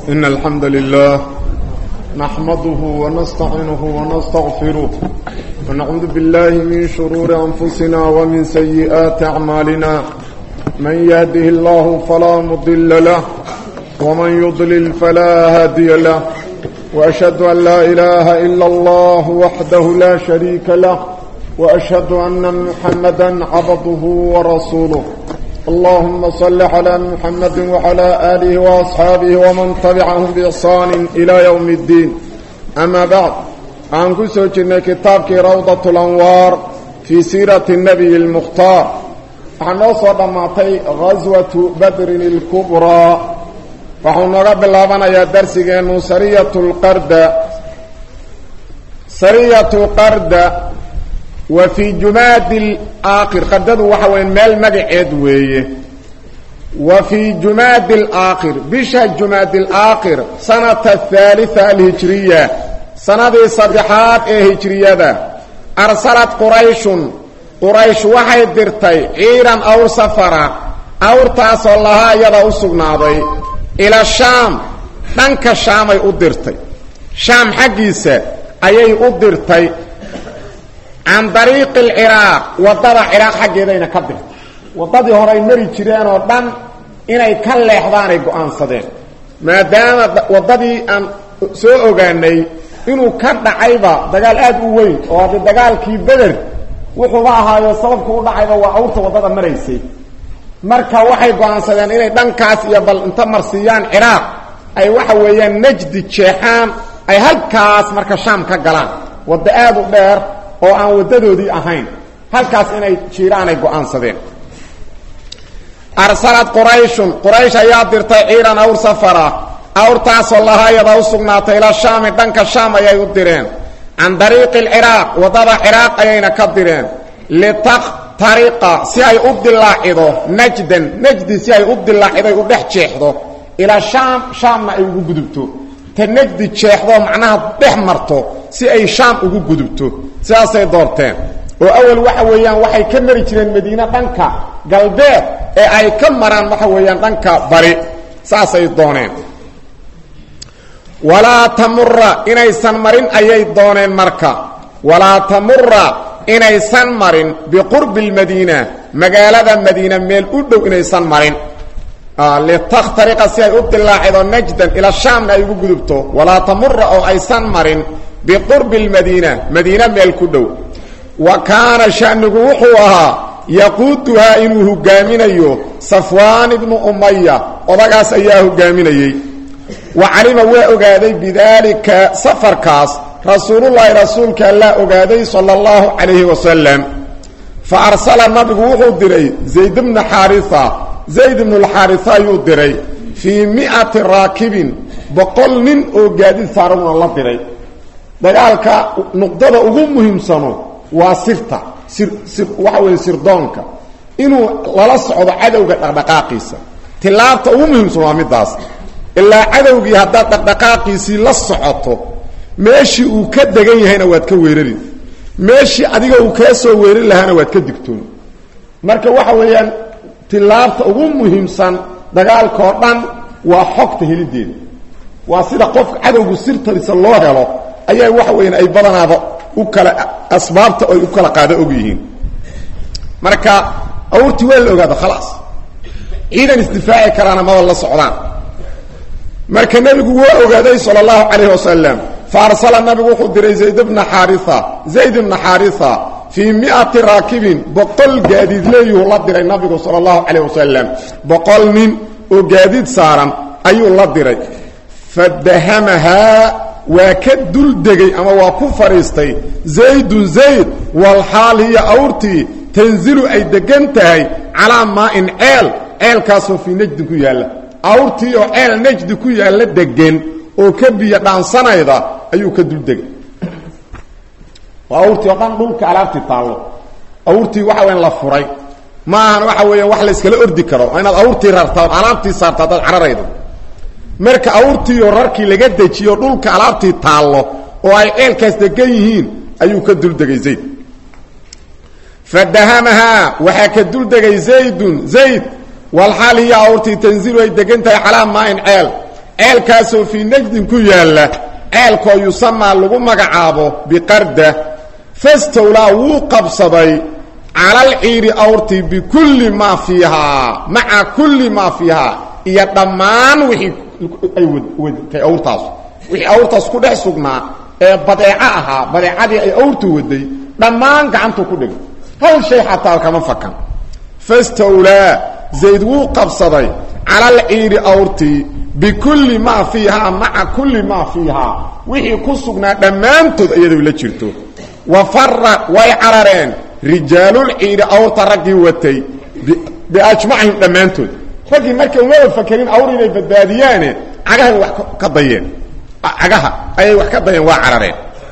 إن الحمد لله نحمده ونستعينه ونستغفره ونعوذ بالله من شرور أنفسنا ومن سيئات أعمالنا من يهده الله فلا مضل له ومن يضلل فلا هادي له وأشهد أن لا إله إلا الله وحده لا شريك له وأشهد أن محمدا عبده ورسوله اللهم صل على محمد وعلى آله وأصحابه ومن تبعهم بإحسان إلى يوم الدين أما بعد عن كسوجنا كتابك روضة الأنوار في سيرة النبي المختار عن وصل ماتي غزوة بدر الكبرى وحن قبل لابنا يا درسي سرية القرد سرية القرد وفي جماد الآخر قدد وحوين مال مقعد ويه وفي جماد الآخر بشا جماد الآخر سنة الثالثة الهجرية سنة صدحات الهجرية ده أرسلت قريش قريش وحي درتي عيرا أو سفرا أو تاس الله يدا أسقناضي إلى الشام دنك الشام أي أدرتي شام حقيسة أي أدرتي can dariiqi alciraaq waddada ciraaq xaggeedayna ka dirtay waddadii hore ay mari jireen oo dhan inay ka leexdaanay go'aansadeen maadaama waddadii aan soo ogaanay inuu ka dhacayba dagaal aad u weyn oo haddi dagaalkii beder wuxuuba ahaayo sababku u dhacayba waa awrta waddada maraysay marka waxay go'aansadeen inay dhankaas iyo bal inta marsiiyaan ciraaq ay waxa weeyaan najdi jeexaan ay halkaas marka shaam ka galaan wadda aad u dheer oo aan wadadoodii ahayn halkaas inay jiiraan ay go'aansadeen arsalad qurayshun quraysh ayaa dirtay ciiran awr safara awrtaasoo lahaayada u sugnaatay ila shaami dhanka shaam ayay u direen can dariiqi alciraaq waddada ciraaq ayayna ka direen litaqtariqa si ay u dilaacido najdan najdi si ay u dilaacido ay u dhex jeexdo ilaa shaam shaamna ay ugu gudubto ta najdi jeexdo macnaha dhex marto si ay shaam ugu gudubto sidaasay doorteen oo awal waxa weeyaan waxay ka mari jireen madiine dhanka galbeed ee ay ka maraan waxa weeyaan dhanka bari saasay dooneen walaa tamura inaysan marin ayay dooneen marka walaa tamura inaysan marin biqurbi lmadiina magaalada madiina meel u dhow inaysan marin litakhtariqa si ay u dilaacido najdan ila shaamna ay ugu gudubto walaa tamura oo aysan marin biqurbi lmadiina madiina meel ku dhow wa kaana shanigu wuxuu ahaa yaquuduhaa inuu hogaaminayo safwaan ibnu umaya odagaas ayaa hogaaminayey wa calima waa ogaaday bidaalika safarkaas rasuulullaahi rasuulka allaa ogaaday sala allahu calayhi wasalam fa arsala nabigu wuxuu diray zayd bna xaarisa zayd ibnulxaarisa ayuu diray fii mi'ati raakibin boqol nin oo gaadiid saaraguna la diray dagaalka nuqdada ugu muhiimsano waa sirta sir sir waxa weeye sirdoonka inuu lala socdo cadowga dhaqdhaqaaqiisa tilaabta ugu muhiimsan waa middaas ilaa cadowgii haddaad dhaqdhaqaaqiisii la socoto meeshii uu ka degan yahayna waad ka weerari meeshii adiga uu kaa soo weerari lahaana waad ka digtoon marka waxa weeyaan tilaabta ugu muhiimsan dagaalkao dhan waa xogta helideeda waa sida qofka cadowgu sirtadiisa loo helo ayaa waxa weyan ay badanaaba u kala asbaabta ay u kala qaado og yihiin marka awrtii waa la ogaada khalaas ciidan isdifaaci karaana maba la socdaan marka nebigu waa ogaaday sala allahu calayhi wasalam fa arsala nabigu wuxuu diray zayd bna xaaria zayd bna xaarisa fii miati raakibin boqol gaadiid leeyuhu la diray nabigu sala allahu calayh wasalam boqol nin oo gaadiid saaran ayuu la diray fadahamahaa waa ka duldegay ama waa ku fadhiistay zaydun zayd walxaal hiya awrtii tanzilu ay degan tahay calaa maa'in ceel ceelkaasoo fii najdin ku yaalla awrtii oo ceel najdi ku yaalla degan oo ka biyo dhaansanayda ayuu ka duldegay waa awrtii oo dhan dhulka alaabtii taallo awrtii waxa weyan la furay ma ahan waxa weeyaan wax la iskala ordi karo waa inaad awrtii rartaa ood alaabtii saarta haddaad cararaydo marka awrtiioo rarkii laga dejiyo dhulka alaabtii taallo oo ay ceelkaas degan yihiin ayuu ka duldegay zayd fadahamahaa waxaa ka duldegay zaydun zayd walxaal hiya awrtii tanzilu ay degan tahay calaa maain ceel ceelkaasoo fii najdin ku yaalla ceelkoo yusamaa lagu magacaabo biqarda fastowlaa wuu qabsaday calal ciiri awrtii bikulli maa fiihaa maca kulli maa fiihaa iyo dhammaan wixii ay wadatay awrtaas wixii awrtaas ku dhex sugnaa ee badeeco ahaa badeecadii ay awrtu waday dhammaan gacantuu ku dhigay hal shay xataa kama fakan fastowlaa zayd wuu qabsaday calal ciiri awrtii bikulli maa fiihaa maca kulli maa fiihaa wixii ku sugnaa dhammaantood iyadoo la jirto wa fara way carareen rijaalul ciiri awrta raggii watay biajmacihim dhammaantood raggii markay umaba fakerin awr inay badbaadiyaane cagahay wax ka dayeen cagaha ayay wax ka dayeen waa carareen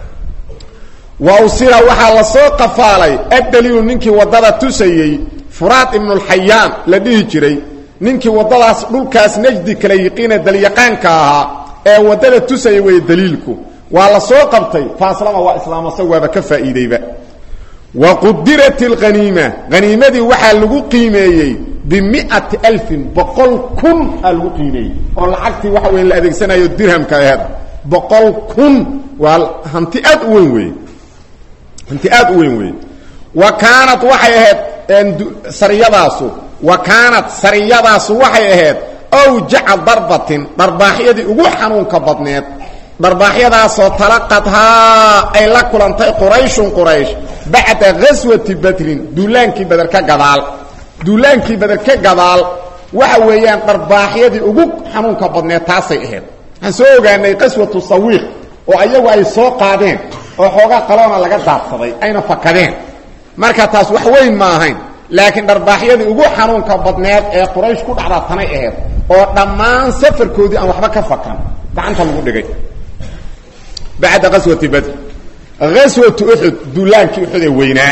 wa usira waxaa la soo qafaalay addaliilu ninkii waddada tusayey furaad ibnulxayaan la dhihi jiray ninkii waddadaas dhulkaas najdi kala yiqiine dalyaqaanka ahaa ee waddada tusayay weeye daliilku waa la soo qabtay faaslama waa islaamasa waaba ka faa'iideyba wa qudirat alghaniima haniimadii waxaa lagu qiimeeyey bimiati alfin boqol kun aa lagu qiimeeyey oo lacagtii waxa weya la adeegsanayo dirhamka aheed boqol kun waa hanti aad u weyn weeye hanti aad u weyn weeye wa kaanat waxay ahayd sariyadaasu wa kaanat sariyadaasu waxay ahayd awjaca darbatin dharbaaxyadii ugu xanuunka badneed dharbaaxyadaasoo talaqadhaa ay la kulantay qurayshun quraysh bacda ghaswati badrin duulaankii beder ka gadaal duulaankii beder ka gadaal waxa weeyaan dharbaaxyadii ugu xanuunka badneed taasay ahayd waxaan soo ogaanay qaswatu sawiiq oo ayagu ay soo qaadeen oo xoogaa qaloona laga daadsaday ayna fakadeen marka taas wax weyn ma ahayn laakiin dharbaaxyadii ugu xanuunka badneed ee quraysh ku dhacdaa tanay ahayd oo dhammaan safarkoodii aan waxba ka fakan gacanta lagu dhigay bacda qaswati badr aswatu uxud duulaankii uxud ee weynaa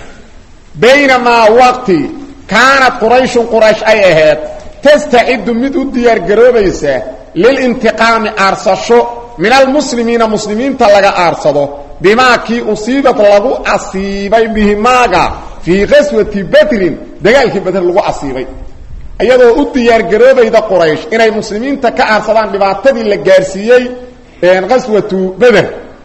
baynamaa waqti kaanat qurayshun quraysh ay ahayd tastaciddu mid u diyaargaroobaysa lilintiqaami aarsasho min almuslimiina muslimiinta laga aarsado bimaa kii usiibad lagu asiibay bihimaaga fii qaswati badrin dagaalkii badr lagu asiibay iyadoo u diyaargaroobayda quraysh inay muslimiinta ka aarsadaan dhibaatadii la gaarsiiyey qaswatu beder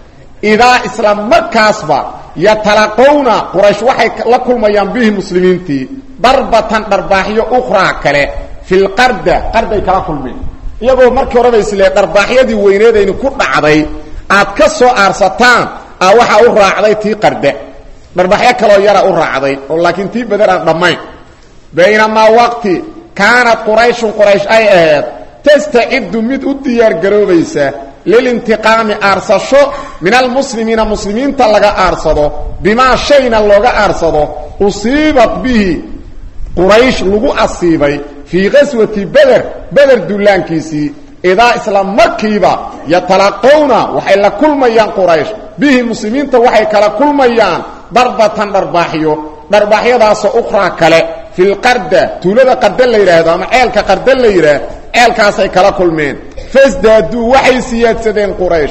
idaa isla markaasba yatalaqowna quraysh waxay la kulmayaan bihi muslimiintii darbatan dharbaaxyo ukhraa kale fi lqarda qarday kala kulmeen iyagoo markii horeba islee dharbaaxyadii weyneedayni ku dhacday aad ka soo aarsataan a waxaa u raacday tii qarda dharbaaxyo kaloo yara u raacday oo laakiin tii beder aan dhammayn baynamaa waqti kaanat qurayshun quraysh ay ahayd tastaciddu mid u diyaargaroobaysa lilintiqaami aarsasho min almuslimiina muslimiinta laga aarsado bimaa shayna looga aarsado usiibat bihi quraysh lagu asiibay fii qaswati beder beder dullaankiisii idaa isla markiiba yatalaqowna waxay la kulmayaan quraysh bihi muslimiinta waxay kala kulmayaan darbatan dharbaaxyo dharbaaxyadaasoo ukhraa kale fi lqarda tuulada qarda la yidhaahdo ama ceelka qarda la yidhaah ceelkaasay kala kulmeen fasdaaduu waxay siyaadsadeen quraysh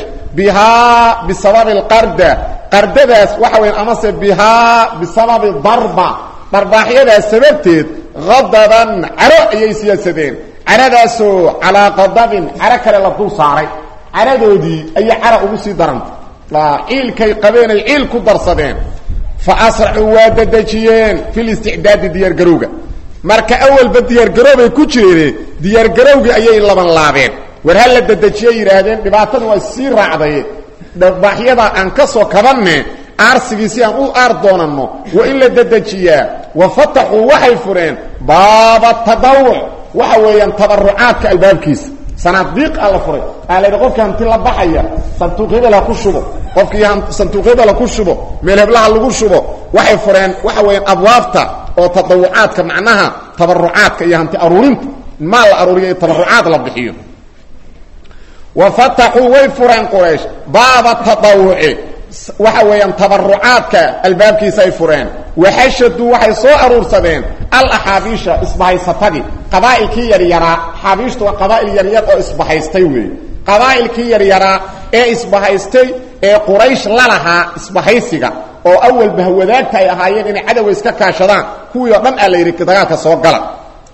bihaa bisababi alqarda qardadaas waxa weya amase bihaa bisababi darba dharbaaxyadaas sababteed qadaban caro ayay siyaadsadeen caradaasoo calaa qadabin caro kale la dul saaray caradoodii ayay cara ugu sii darantay ciilkay qabeenay ciil ku darsadeen fa asracuu waa dadejiyeen fi listicdaadi diyaargarowga marka awalba diyaargaroobay ku jireen diyaargarowgii ayay laban laabeen war ha la dedejiyay yidhaahdeen dhibaatadu waa sii raacday dharbaaxyada aan ka soo kabanne aarsigii si aan u aar doonanno waa in la dedejiyaa wa fataxuu waxay fureen baaba tadawuc waxa weeyaan tabarucaadka albaabkiisa sanaadiiq a la furay aa la yidhi qofkii hanti la baxaya sanduuq hebel ha ku shubo qofkii sanduuq hebel ha ku shubo meel heblaha lagu shubo waxay fureen waxa weeyaan abwaabta oo tadawucaadka macnaha tabarucaadka iyo hanti aruurinta maal la aruuriyo iyo tabarucaad la bixiyo wa fataxuu way fureen quraysh baaba tadawuci waxa weeyaan tabarucaadka albaabkiisa ay fureen waxashaduu waxay soo aruursadeen alaxaabiisha isbahaysatadii qabaa'ilkii yaryaraa xaabiishtu waa qabaa'il yaryar oo isbahaystay weeye qabaa'ilkii yaryaraa ee isbahaystay ee quraysh la lahaa isbahaysiga oo awalba hawadaagta ay ahaayeen inay cadowga iska kaashadaan kuwii oo dhan aa la yidhi dagaalka soo gala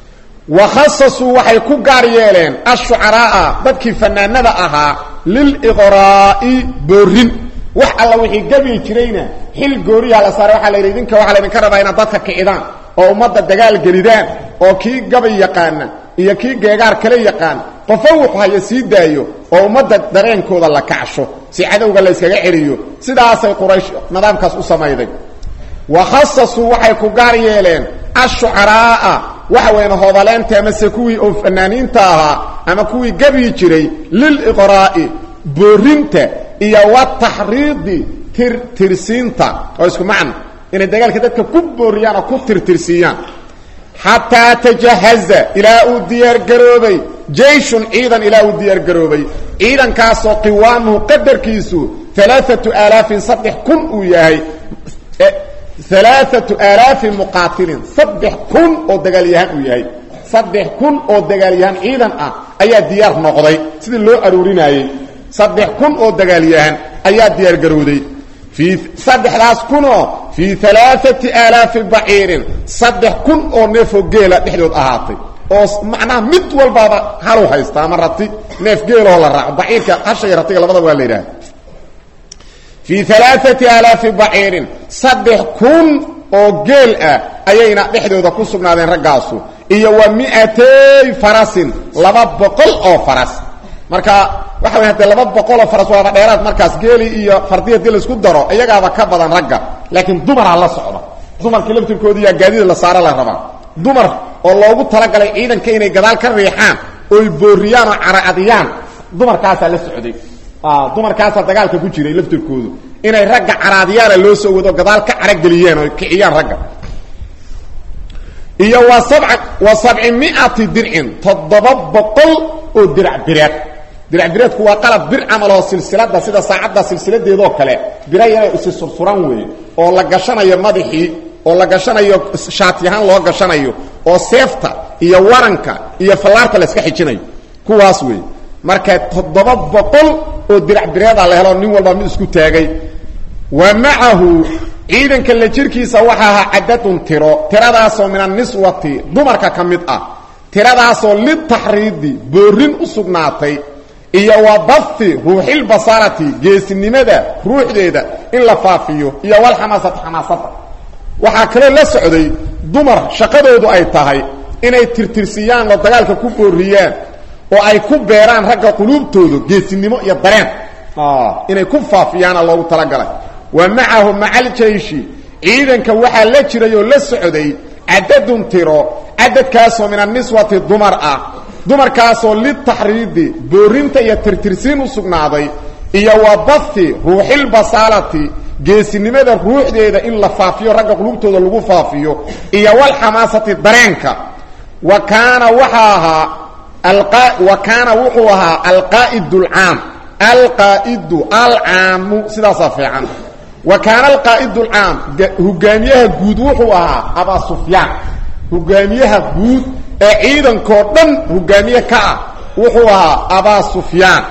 wa khasasuu waxay ku gaar yeeleen ashucaraa'a dadkii fanaanada ahaa liliqraa'i boorin wax alla wixii gabi jirayna xil gooriyaa la saaray waxaa la yidhi idinka waxaa laydinka rabaa inaad dadka kicidaan oo ummadda dagaal gelidaan oo kii gabay yaqaana iyo kii geegaar kale yaqaan qofo wuxu haya sii daayo oo ummadda dareenkooda la kacsho si cadowga la yskaga celiyo sidaasay quraysh nidaamkaas u samayday wa khasasuu waxay ku gaar yeeleen ashucaraa'a waxa weyn hoodaleenta amase kuwii oo fanaaniinta ahaa ama kuwii gebyi jiray liliqraa'i boorinta iyo wataxriidi tirtirsiinta oo isku macno inay dagaalka dadka ku booriyaan oo ku tirtirsiiyaan xataa tajahaza ilaa uu diyaargaroobay jayshun ciidan ilaa uu diyaargaroobay ciidankaasoo qiwaamuhu qadarkiisu alaaatu aalaafin saddex kun uu yahay alaaatu aalaafin muqaatilin saddex kun oo dagaalyahaan uu yahay saddex kun oo dagaalyahaan ciidan ah ayaa diyaar noqday sidii loo aruurinaayey saddex kun oo dagaalyahan ayaa diyaargarowday fii saddexdaas kunoo fii alaaati aalaafi baciirin saddex kun oo neefoo geela dhexdood ahaatay oo macnaha mid walbaaba halu haysta ama rati neef geelahoo la raaco baciirka hasha iyo ratiga labadaba waa la yidhaha fii alaaati aalaafi baciirin saddex kun oo geel ah ayayna dhexdooda ku sugnaadeen raggaasu iyo wa miatay farasin laba boqol oo faras marka waxa way hadee laba boqoloo faras waaba dheeraad markaas geeli iyo fardi hadii laisku daro iyagaaba ka badan ragga laakiin dumaraa la socda dumarkii laftirkoodiiyaa gaadida la saaro la rabaa dumar oo loogu talagalay ciidanka inay gadaal ka riixaan oy booriyaan oo caracadiyaan dumarkaasaa la socday dumarkaasaa dagaalka ku jiray laftirkoodu inay ragga caraadiyaana loo soo wado gadaal ka carageliyeen oo kiciyaan ragga iyo wa sabca wa sabci miati dircin toddoba boqol oo dirac bireed dirac bireedku waa qalab bir camaloo silsilada sida saacadda silsiladeedoo kale bira yaray isi sursuran weeye oo la gashanayo madaxii oo la gashanayo shaatiyahaan loo gashanayo oo seefta iyo waranka iyo fallaarta la iska xijinayo kuwaas weeye marka toddoba boqol oo dirac bireeda la helo nin walba mid isku taagay wa macahu ciidanka la jirkiisa waxa ahaa cadadun tiro tiradaasoo min aniswati dumarka ka mid ah tiradaasoo litaxriidi boorin u sugnaatay iyo wa bathi ruuxilbasarati geesinimada ruuxdeeda in la faafiyo iyo walxamaasati xamaasada waxaa kaloo la socday dumar shaqadoodu ay tahay inay tirtirsiyaan oo dagaalka ku booriyaan oo ay ku beeraan ragga quluubtooda geesinimo iyo dareen inay ku faafiyaana loogu talagalay wa macahu maca aljayshi ciidanka waxaa la jiray oo la socday cadadun tiro cadadkaasoo min aniswati dumar ah dumarkaasoo litaxriidi boorinta iyo tirtirsiin u sugnaaday iyo wa bathi ruuxilbasaalati geesinimada ruuxdeeda in la faafiyo ragga qulubtooda lagu faafiyo iyo walxamaasati dareenka wa kaana waxaa ahaa wa kaana wuxuu ahaa alqaa'id alcaam alqaa'idu alcaamu sidaasaa fiican wa kaana alqaa'idu alcaam hogaamiyaha guud wuxuu ahaa abaa sufyaan hogaamiyaha guud ee ciidankoo dhan hogaamiye ka ah wuxuu ahaa abaa sufyaan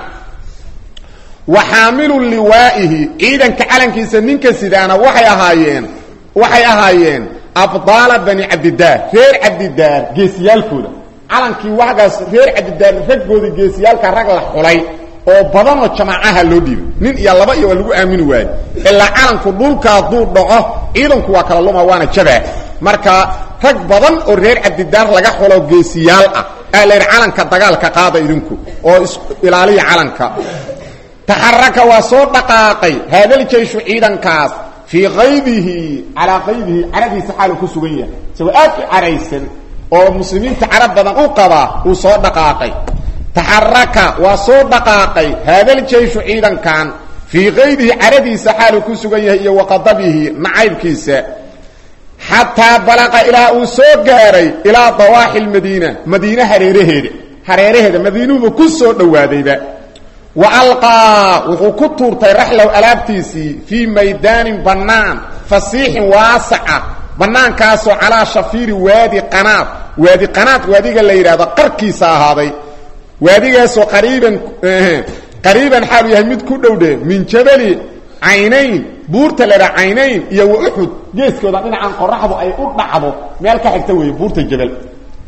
wa xaamilu liwaa'ihi ciidanka calankiisa ninka sidaana waxay ahaayeen waxay ahaayeen abdaala bani cabdidaar reer cabdidaar geesiyaalkooda calankii waxgaas reer cabdidaar raggooda geesiyaalka rag la xulay oo badanoo jamaacaha loo dhiibay nin iyo laba iyo waa lagu aamini waaye ilaa calanku dhulka hadduu dhaco ciidanku waa kala luma waana jabaa marka rag badan oo reer cabdidaar laga xulo geesiyaal ah aa la yidhi calanka dagaalka qaada idinku oo is ilaaliya calanka taxaraka waa soo dhaqaaqay haadaljayshu ciidankaas fii qaydihi calaa qaydihi caradiisa xaalu ku sugan yahay isagoo aad u caraysan oo muslimiinta carab badan u qaba uu soo dhaqaaqay taxaraka waa soo dhaqaaqay haadaljayshu ciidankan fii qaydihi caradiisa xaalu ku sugan yahay iyo waqadabihi nacaybkiisa xataa balaqa ilaa uu soo gaaray ilaa dawaaxi lmadiina madiine hareeraheeda hareeraheeda madiinuhuba ku soo dhowaadayba wa alqaa wuxuu ku tuurtay raxlow alaabtiisii fii maydaanin bannaan fasiixin waasaca bannaankaasoo calaa shafiiri waadi qanaad waadi qanaad waadiga la yidhahdo qarkiisa ahaaday waadigaasoo qariiban qariiban xaalu yahay mid ku dhowdhe min jabali caynayn buurta la dhaa caynayn iyo wa uxud geeskooda dhinacan qoraxdu ay u dhacdo meel ka xigta weeye buurta jabal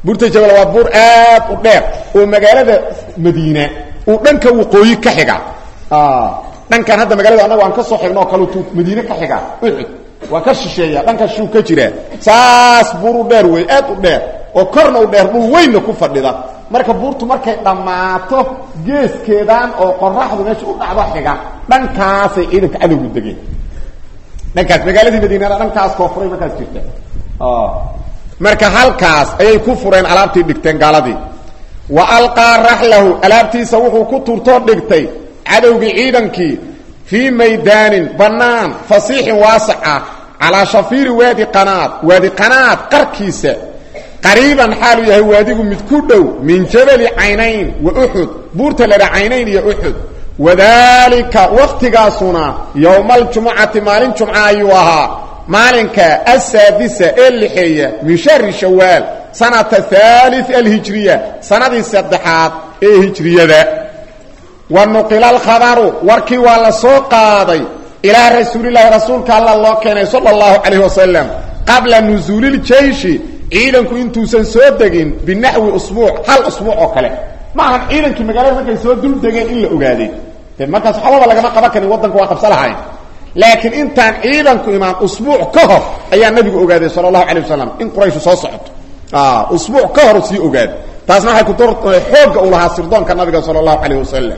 buurta jabal waa buur aad u dheer oo magaalada madiina uu dhanka waqooyi ka xiga dhankan hadda magaalada annaga aan ka soo xigno oo kale tuu madiine ka xiga uxud waa ka shisheeya dhanka shuu ka jira saas buur u dheer wey aad u dheer oo korna u dheer dhul weynna ku fadhida marka buurtu markay dhammaato geeskeedaan oo qoraxdu meesha u dhacdo xiga dhankaasay ciidanka cadowgu degeen dhankaas magaaladii madiinana dhankaas koofuray markaas jirta marka halkaas ayay ku fureen alaabtii dhigteen gaaladii wa alqaa raxlahu alaabtiisa wuxuu ku turtoo dhigtay cadowgii ciidankii fii maydaanin bannaan fasiixin waasac ah calaa shafiiri waadi qanaad waadi qanaad qarkiisa qariiban xaaluu yahay waadigu mid ku dhow min jabali caynayn wa uxud buurta ladha caynayn iyo uxud wadaalika wakhtigaasuna yowma aljumucati maalin jumca ayuu ahaa maalinka asaadisa ee lixeeya min shahri shawaal sanata haali alhijriya sanadii saddexaad ee hijriyada wa nuqila alkhabaru warkii waa la soo qaaday ilaa rasuulilaahi rasuulka alla loo keenay sala allahu calayh wasalam qabla nusuuliljeyshi ciidanku intuusan soo degin binaxwi usbuuc hal usbuuc oo kale ma ahan ciidankii magaalada markay soo dul degeen in la ogaaday de markaas waxbaba lagama qaban karin waddanka waa qabsa lahayn laakiin intaan ciidanku imaan usbuuc ka hor ayaa nabigu ogaaday sala allahu calay wasalam in qurayshu soo socoto usbuuc ka hor sii ogaaday taasna waxay ku xoogga u lahaa sirdoonka nabiga sala allahu calayh wasalam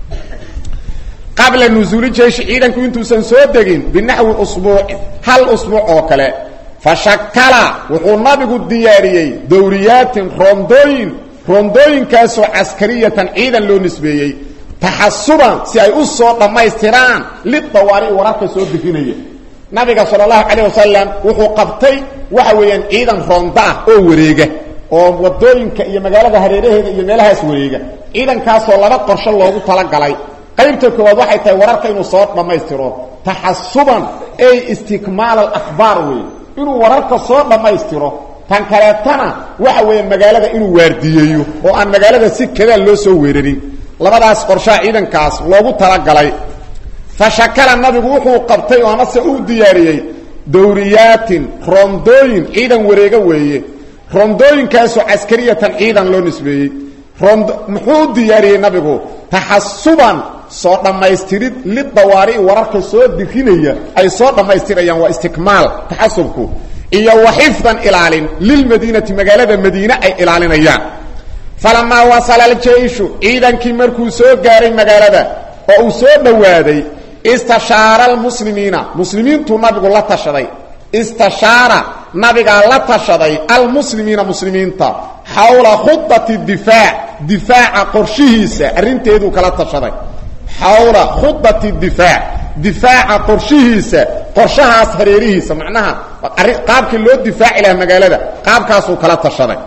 qabla nusuuli jeyshi ciidanku intuusan soo degin binaxwi usbuucin hal usbuuc oo kale fa shakala wuxuu nabigu diyaariyey dawriyaatin roondooyin roondooyinkaasoo caskariyatan ciidan loo nisbeeyey taxasuban si ay u soo dhammaystiraan lidawaari wararka soo deginaya nabiga sala allahu calayh wasalam wuxuu qabtay waxa weeyaan ciidan roonda ah oo wareega oo wadooyinka iyo magaalada hareeraheeda iyo meelahaas wareega ciidankaasoo laba qorsho loogu talagalay qaybta koowaad waxay tahay wararka inuu soo dhammaystiro taxasuban ay istikmaal alakhbaar wey inuu wararka soo dhammaystiro tan kaleetana waxa weeye magaalada inuu waardiyeeyo oo aan magaalada si kadaan loo soo weerarin labadaas qorshaha ciidankaas loogu talagalay fa shakala nabigu wuxuu qabtay oo amase uu diyaariyey dawriyaatin roondooyin ciidan wareega weeye roondooyinkaasoo caskariyatan ciidan loo nisbeeyey rond muxuu u diyaariyey nabigu taxasuban soo dhammaystirid lidawaari'i wararka soo dirinaya ay soo dhammaystirayaan waa istikmaal taxasubku iyo wa xifdan ilaalin lilmadiinati magaalada madiine ay ilaalinayaan falamaa wasala aljeyshu ciidankii markuu soo gaaray magaalada oo uu soo dhowaaday istashaara almuslimiina muslimiintuu nabigu la tashaday istashaara nabigaa la tashaday almuslimiina muslimiinta xawla khudati difaac difaaca qorshihiisa arrinteeduu kala tashaday xawla khudati difaac difaaca qorshihiisa qorshahaas hareerihiisa macnaha qaabkii loo difaaci lahaa magaalada qaabkaasuu kala tashaday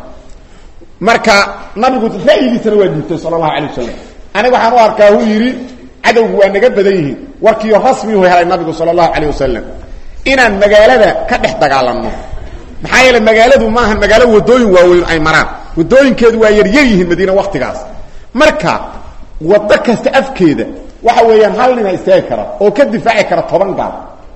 marka nabigu ra'yigiisana waa dhiibtay sala allahu calay wasalam aniga waxaan u arkaa uu yidhi cadowgu waa naga badan yihiin warkiiyo rasmihu helay nabigu sala allahu calayh wasalam inaan magaalada ka dhex dagaalanno maxaa yeele magaaladu maahan magaalo wadooyin waaweyn ay maraan wadooyinkeedu waa yaryar yihiin madiina waktigaas marka waddo kasta afkeeda waxa weeyaan hal nina istaagi kara oo ka difaaci kara toban gaal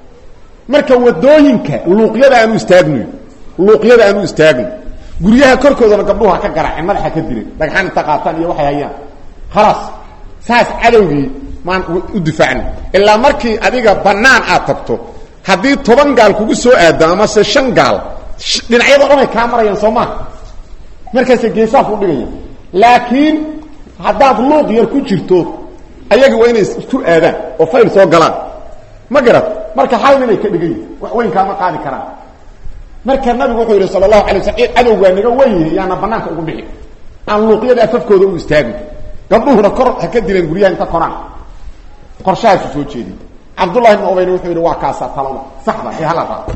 marka wadooyinka luuqyada aanu istaagno luuqyada aanu istaagno guryaha korkoodana gabdhuhu ha ka garaaceen madaxa ka dileen dhagxaan inta qaataan iyo waxay hayaan khalaas saas cadowgii maan u difaacno ilaa markii adiga bannaan aad tagto haddii toban gaal kugu soo aado amase shan gaal dhinacyadoo dhan ay kaa marayaan soo maa markaase geesaha ku dhigaya laakiin haddaad luuq yar ku jirto ayagi waa inay isku aadaan oo fayl soo galaan ma garat marka hal ninay ka dhigan yihin wax weyn kaama qaadi karaan marka nabigu wuxuu yidhi sala allahu alay waslam cadow waa naga wen yihi yaana banaanka ugu bixi aan luuqyada afafkooda u istaagin gabdhuhuna kor ha ka dileen guryaha inta koraan qorshahaasu soo jeediy cabdullahi ibn ubayna wuxuu yidhi waa kaasaa talada saxda ee hala raaco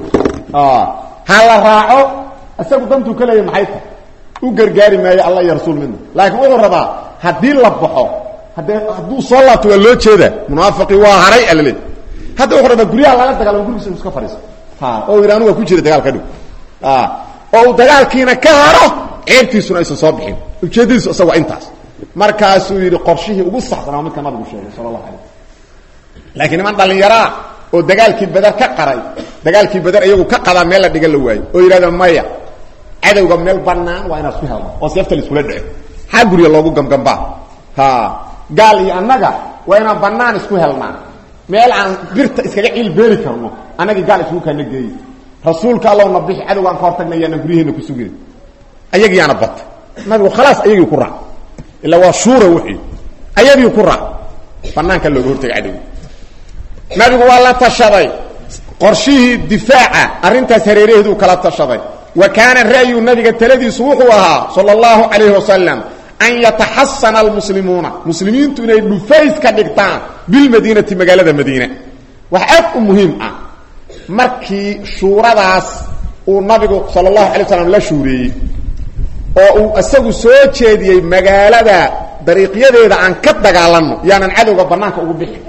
ha la raaco isagu dantuu ka leeya maxay tahay u gargaari maayo alla iyo rasuul midna laakiin wuxuu rabaa haddii la baxo haddee hadduu soo laabto waa loo jeeda munaafiqii waa haray alale hadda wuxuu rabaa guryaha laga dagaalamo gurigiisa iska fadhiiso oo yidhi anu waa ku jira dagaal ka dhow oo uu dagaalkiina ka haro ceebtiisuna aysan soo bixin ujeeddadiisu isaga waa intaas markaasuu yidhi qorshihii ugu saxsanaa midka nabigu sheegay sala allahu alay laakiin niman dhallinyaraa oo dagaalkii bader ka qaray dagaalkii bader iyagu ka qadaa meel la dhigan la waayo oo yidhahda maya cadowga meel banaan waa inaan isku helno oo seefta la iskula dhaco xaa guriga loogu gamgambaa ha gaal iyo annaga waa inaan banaan isku helnaa meel aan birta iskaga ciil beeri karno annagii gaal isugu kaana geeyi rasuulka allowna bixi cadowgaan ka hortagna yaana guryaheena ku sugin ayagiyaana bata nabigu khalaas ayagii ku raac ilaa waa shuura wixii ayagii ku raac banaanka looga hortagay cadowga nabigu waa la tashaday qorshihii difaaca arrintaas hareeraheeduu kala tashaday wa kaana ra'yu nabiga taladiisu wuxuu ahaa sala allahu calayhi wasalam an yataxasana almuslimuuna muslimiintu inay dhufays ka dhigtaan bilmadiinati magaalada madiina wax aad u muhiim ah markii shuuradaas uu nabigu sala allahu alay slam la shuureeyey oo uu isagu soo jeediyey magaalada dariiqyadeeda aan ka dagaalanno yaanan cadowga bannaanka ugu bixin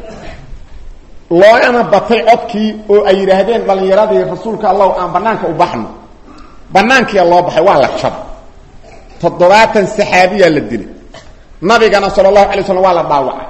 loogana batay codkii oo ay yidhaahdeen dhallinyaradii rasuulka allahu aan bannaanka u baxno bannaankiia loo baxay waa la jab toddobaatan saxaabiyaa la dilay nabigana sala allahu alay slam waa la dhaawacay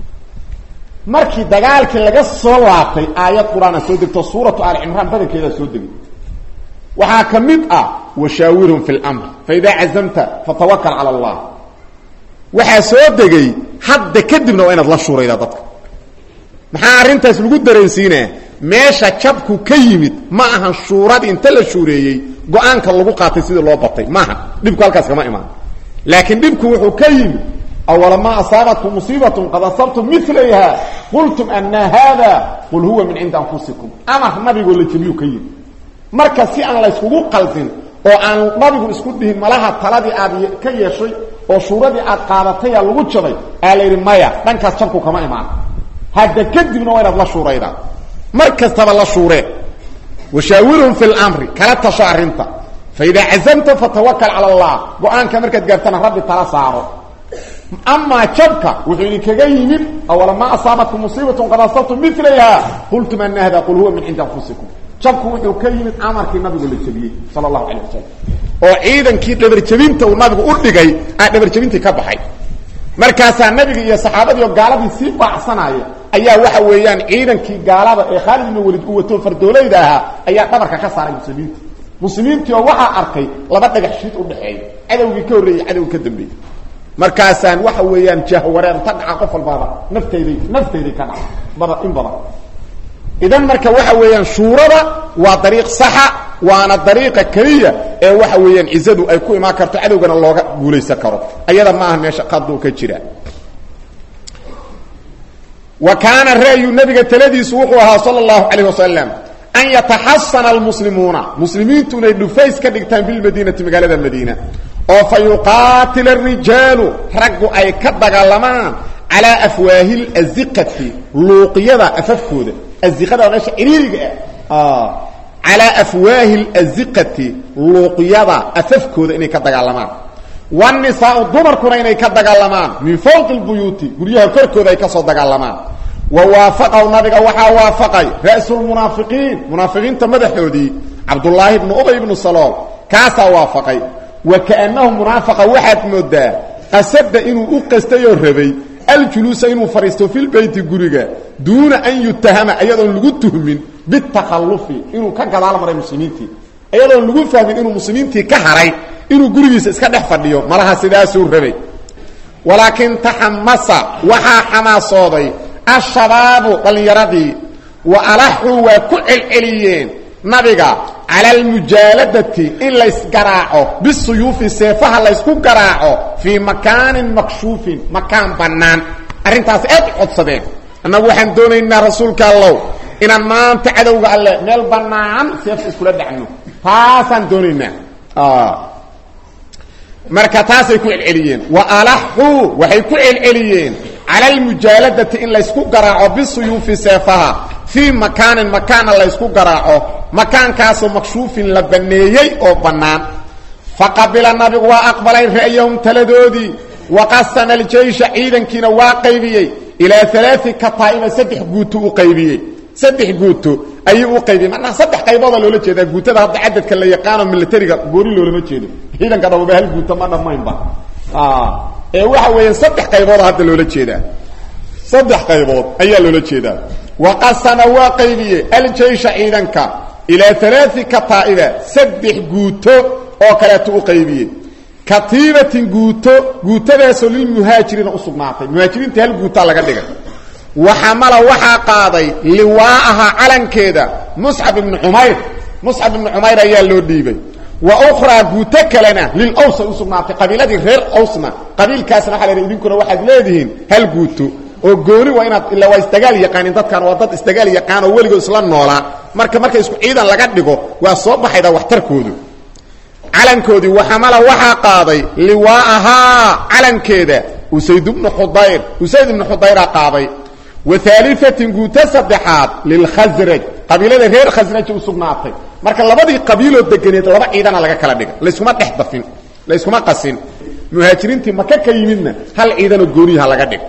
markii dagaalkii laga soo laabtay aayad qur-aana soo degto suuratu aali cimraan badankeedaa soo degay waxaa ka mid ah washaawirhum fi lmr faidaa cazamta fatawakal cala allah waxaa soo degay hadda kadibna waa inaad la shuuraydaa dadka maxaa arrintaas lagu dareensiinaa meesha jabku ka yimid ma ahan shuuradii inta la shuureeyey go-aanka lagu qaatay sidii loo batay maaha dhibku halkaas kama imaan laakiin dhibku wuxuu ka yimid awalamaa asaabatkum musiibatun qad asabtum milayha qultum ana hada qul huwa min cindi anfusikum amar nabigoo la jebiyuu ka yimid marka si aan layskugu qaldin oo aan nabigu isku dhihin malaha taladii aad ka yeeshay oo shuuradii aad qaadataya lagu jabay aa la yidhi maya dhankaas jabku kama imaan hadda kadibna waa inaad la shuuraydaa mar kastaba la shuuree washaawirhum fi lmri kala tasho arrinta faidaa cazamta fatawakal cala allah go-aanka markaad gaartana rabbi tala saaro amaa jabka wuxuu idinkaga yimid awalamaa asaabatkum musiibatun qad asabtum milayha qultum ana hada qul huwa min cindi anfusikum jabku wuxuu ka yimid amarkii nabigu la jebiyey sala allahu calayh wasalam oo ciidankii dhabarjebinta uu nabigu u dhigay aa dhabarjebintii ka baxay markaasaa nabiga iyo saxaabadii oo gaaladii sii baacsanaya ayaa waxa weeyaan ciidankii gaalada ee khaalid ibnu walid uu wato fardoolayda ahaa ayaa dhabarka ka saaray muslimiinta muslimiintii oo waxaa arkay laba dhagax shiid u dhexeeya cadowgii ka horreeyey cadowgii ka dambeeyey markaasaan waxa weeyaan jahwareerta dhaca qof walbaaba nafteyday nafteyday ka dhaca bada in badan idan marka waxa weeyaan shuurada waa dariiq saxa waana dariiqa keliya ee waxa weeyaan cizadu ay ku imaan karto cadowgana looga guulaysan karo ayada ma aha meesha qaduu ka jira wa kaana ra'yu nabiga taladiisu wuxuu ahaa sala allahu calayh wasalam an yataxasana almuslimuuna muslimiintu inay dhufays ka dhigtaan bilmadiinati magaalada madiina oo fa yuqaatila arijaalu raggu ay ka dagaalamaan calaa afwaahi laziqati luuqyada afafkooda aziqada waa meesha ciriiriga ah calaa afwaahi laziqati luuqyada afafkooda inay ka dagaalamaan wanisaau dumarkuna inay ka dagaalamaan min fawqi lbuyuuti guryaha korkooda ay ka soo dagaalamaan wa waafaqahu nabiga waxaa waafaqay ra'sulmunaafiqiin munaafiqiinta madaxoodii cabdullaahi ibnu ubay ibnu salool kaasaa waafaqay wa kaannahu munaafaqa waxaad moodaa qasada inuu u qastayoo rabay aljuluusa inuu fadhiisto filbeyti guriga duuna an yutahama ayadoon lagu tuhmin bitakhallufi inuu ka gadaal maray muslimiintii ayadoon lagu fahmin inuu muslimiintii ka haray inuu gurigiisa iska dhex fadhiyo malaha sidaasuu rabay walaakin taxamasa waxaa xamaasooday ashabaabu dhallinyaradii wa alaxuu waa ku celceliyeen nabiga cala almujaaladati in laysgaraaco bisuyuufi seefaha laysku garaaco fii makaanin makshuufin makaan bannaan arrintaas aad u codsadeen annagu waxaan doonaynaa rasuulka allow inaan maanta cadowga alle meel bannaan seefta iskula dhacno taasaan doonaynaa marka taasay ku celceliyeen wa alaxuu waxay ku celceliyeen cala almujaaladati in laysku garaaco bisuyuufi seefaha fii makaanin makaana laysku garaaco makaankaasoo makshuufin la banneeyey oo bannaan faqabila nabigu waa aqbalay ra'yahum taladoodii waqasama aljeysha ciidankiina waa qaybiyey ilaa alaai kataa'iba saddex guuto u qaybiyey saddex guuto ayuu u qaybiyey macnaha saddex qaybooda loola jeedaa guutada hadda cadadka la yaqaano militariga goori loolama jeedo ciidanka dhababa hal guuto ma dhammaynba ee waxa weeyaan saddex qaybooda hadda loola jeedaa saddex qaybood ayaa loola jeedaa waqasama waa qaybiyey aljeysha ciidanka ilaa alaai kataa'iba saddex guuto oo kaleetu u qaybiyey katiibatin guuto guutadaasoo lilmuhaajiriina u sugnaatay muhaajiriinta hal guutaa laga dhigay waxamala waxaa qaaday liwaa'aha calankeeda muscab ibnu cumayr muscab ibnu cumayr ayaa loo dhiibay wa ukhraa guuto kalena lil awsa u sugnaatay qabiiladii reer awsna qabiilkaasna waxa la yidhi idinkuna waxaad leedihiin hal guuto oo gooni waa inaad illa waa isdagaal yaqaanin dadkan waa dad isdagaal yaqaan oo weligood isla noolaa marka marka isku ciidan laga dhigo waa soo baxayda waxtarkoodu calankoodii waxamala waxaa qaaday liwaa'ahaa calankeeda usayd ibnu xudayr usayd ibnu xudayraa qaaday wa aaliatin guuto saddexaad lilkhasraj qabiilada reer khasraja u sugnaatay marka labadii qabiiloo deganeed laba ciidana laga kala dhiga layskuma dhex dafin layskuma qasin muhaajiriintii maka ka yimidna hal ciidanoo gooniyaha laga dhigo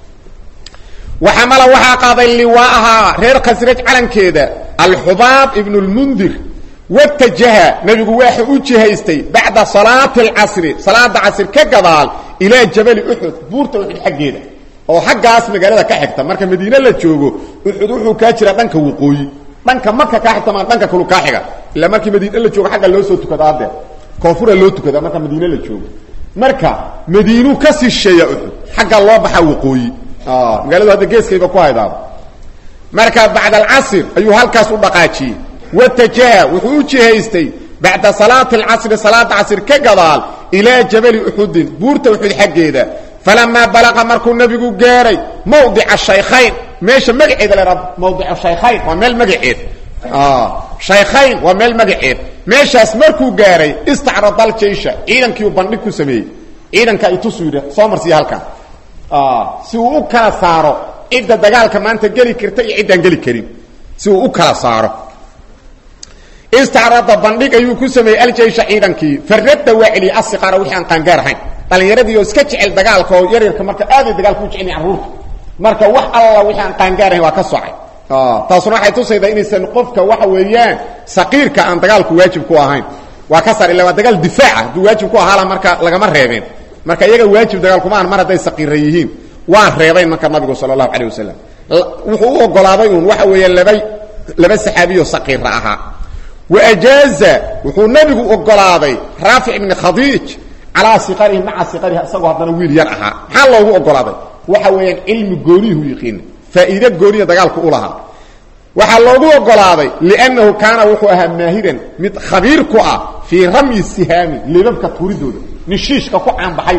waxamala waxaa qaaday liwaa'ahaa reer khasraj calankeeda alxubaab ibnu lmundir watajaha nebigu waxa u jihaystay bacda salaati alcasri salaada casr ka gadaal ilaa jabali uxud buurta uxud xaggeeda oo xaggaas magaalada ka xigta marka madiine la joogo uxud wuxuu kaa jira dhanka waqooyi dhanka maka kaa xigta maa dhanka kalu kaa xiga ilaa markii madiine la joogo agga loo soo tukada adee koonfura loo tukada marka madiine la joogo marka madiinuu ka sisheeya uxud xagga loo baxaa waqooyi magaaladu hadda geeskayba ku haydaado marka bacda alcasr ayuu halkaas u dhaqaajiyey watajaha wuxuu u jihaystay bacda salaati alcasri salaada casr ka gadaal ilaa jabali uxudin buurta uxud xaggeeda falamaa balaqa markuu nebigu gaaray mawdica shaykhayn meesha magaceeda la haa mawdica shaykhayn waa meel magaceed shaykhayn waa meel magaceed meeshaas markuu gaaray istacrada aljaysha ciidankiiu bandhig ku sameeyey ciidanka itusu yidhi soo marsiya halkan si uu u kala saaro cidda dagaalka maanta geli karta iyo ciddaan geli karin si uu u kala saaro istacrada bandhig ayuu ku sameeyey aljaysha ciidankii faradda waa celiyey asiqaara wixii aan qaangaar ahayn dhalinyaradii oo iska jecel dagaalka oo yaryarka marka aaday dagaalka u jecelya carruurta marka wax alla wixii aan qaangaar ahayn waa ka socay taasuna waxay tusaydaa inaysan qofka waxa weeyaan saqiirka aan dagaalku waajib ku ahayn waa ka saar illa waa dagaal difaaca hadduu waajib ku ahaala marka lagama reebeen marka iyaga waajib dagaalkuma aan mar hadday saqiira yihiin waa reebayn marka nabigu sala allahu calayh wasalam wuxuu u ogolaaday uun waxa weeye laba laba saxaabiyo saqiira ahaa waajaaza wuxuu nebigu ogolaaday raafic ibni khadiij calaa siqarihi maca siqarihi isagoo haddana wiil yar ahaa maxaa loogu ogolaaday waxa weeyaan cilmi gooniyuhu yiqiina faa'iide gooniya dagaalku u lahaa waxaa loogu ogolaaday liannahu kaana wuxuu ahaa maahiran mid khabiir ku ah fii ramyi sihaami libabka tuuridooda nishiishka ku caanbaxay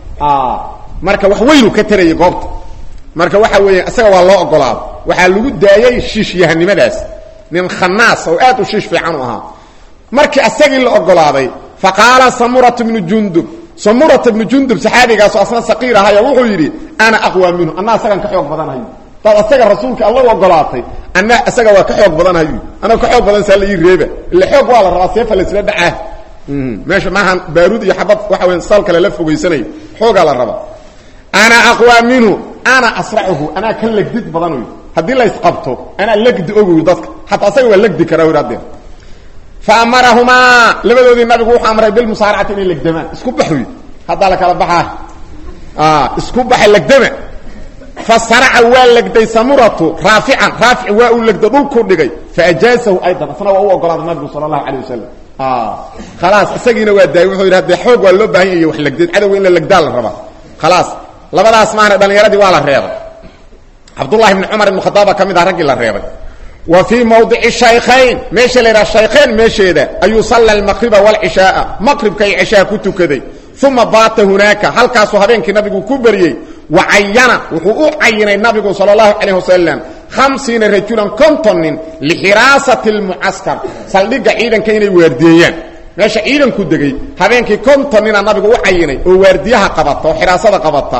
marka wax weynu ka tarayay goobta marka waxa weeya isaga waa loo ogolaado waxaa lagu daayay shiishyahanimadaas nin khanaas oo aad u shiish fiican u ahaa markii asagii la ogolaaday faqaala samurata bnu jundub samurata bnu jundub saxaabigaasoo asna saqiir ahayo wuxuu yidhi ana aqwa minhu anna asagaan ka xoog badanahayo daad asaga rasuulka alla u ogolaatay anna isaga waa ka xoog badanahayo anaa ka xoog badan saa la ii reeba ille xoog waa la rabaa seefa laisla dhacaa meesha maahan baaruud iyo xabad waxa weya sal kale la fogaysanayo xoogaa la rabaa ana aqwa minhu ana asracuhu anaa ka legdid badanoy haddii la isqabto anaa legdi ogoy dadka xataa asaga waa legdi karaa wer haddee fa amarahumaa labadoodii nabigu wuxuu amray bilmusaaracati inay legdamaan isku baxoy haddaa la kala baxaa isku baxa legdama fa saraca waa legday samuratu raafican raafic waa uu legdo dhulku dhigay faajaasahu aydan asna waa u ogolaaday nabigu sala allahu calayh wasalam khalaas isagiina waa daayay wuxuu yidhi hadee xoog waa loo baahan yahy wax legdeed cadowga in la legdaa la rabaa khalaas labadaas maahna dhalinyaradii waa la reebay cabdullahi ibni cumar ibn khadaaba ka mid ah raggii la reebay wa fii mawdici shaykhayn meesha la yidhaha shaykhayn meesheeda ayuu salla almaqriba waalcishaaa maqribka iyo cishaha ku tukaday uma baata hunaaka halkaasuu habeenkii nabigu ku beriyey wa cayana wuxuu u cayinay nabigu sala allahu calayh wasalam hamsiina rajulan konton nin lixiraasati lmucaskar saldhigga ciidanka inay waardiyeeyaan meesha ciidanku degay habeenkii konton nina nabigu u cayinay oo waardiyaha qabata oo xiraasada qabata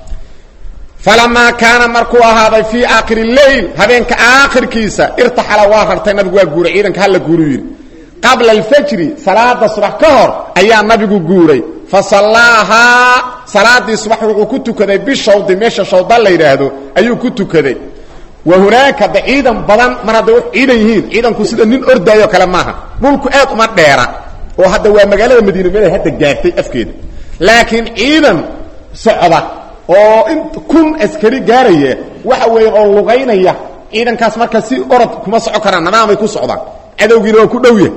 falamaa kaana markuu ahaaday fii aakhiri leyl habeenka aakhirkiisa irtaxala waa rartay nabigu waa guuray ciidanka hala guuru yidhi qabla alfajri salaada subax ka hor ayaa nabigu guuray fa sallaahaa salaadii subax wuxuu ku tukaday bishawdi meesha shawda la yidhaahdo ayuu ku tukaday wa hunaaka de ciidan badan mar hadday wax ciidan yihiin ciidanku sida nin ordaayo kale maaha dhulku aad uma dheera oo hadda waa magaalada madiina meelay hadda gaartay afkeeda laakiin ciidan socda oo in kun askari gaaraya waxa weeye oo lugaynaya ciidankaas marka si orod kuma soco karaan nadaamay ku socdaan cadowgiina waa ku dhowya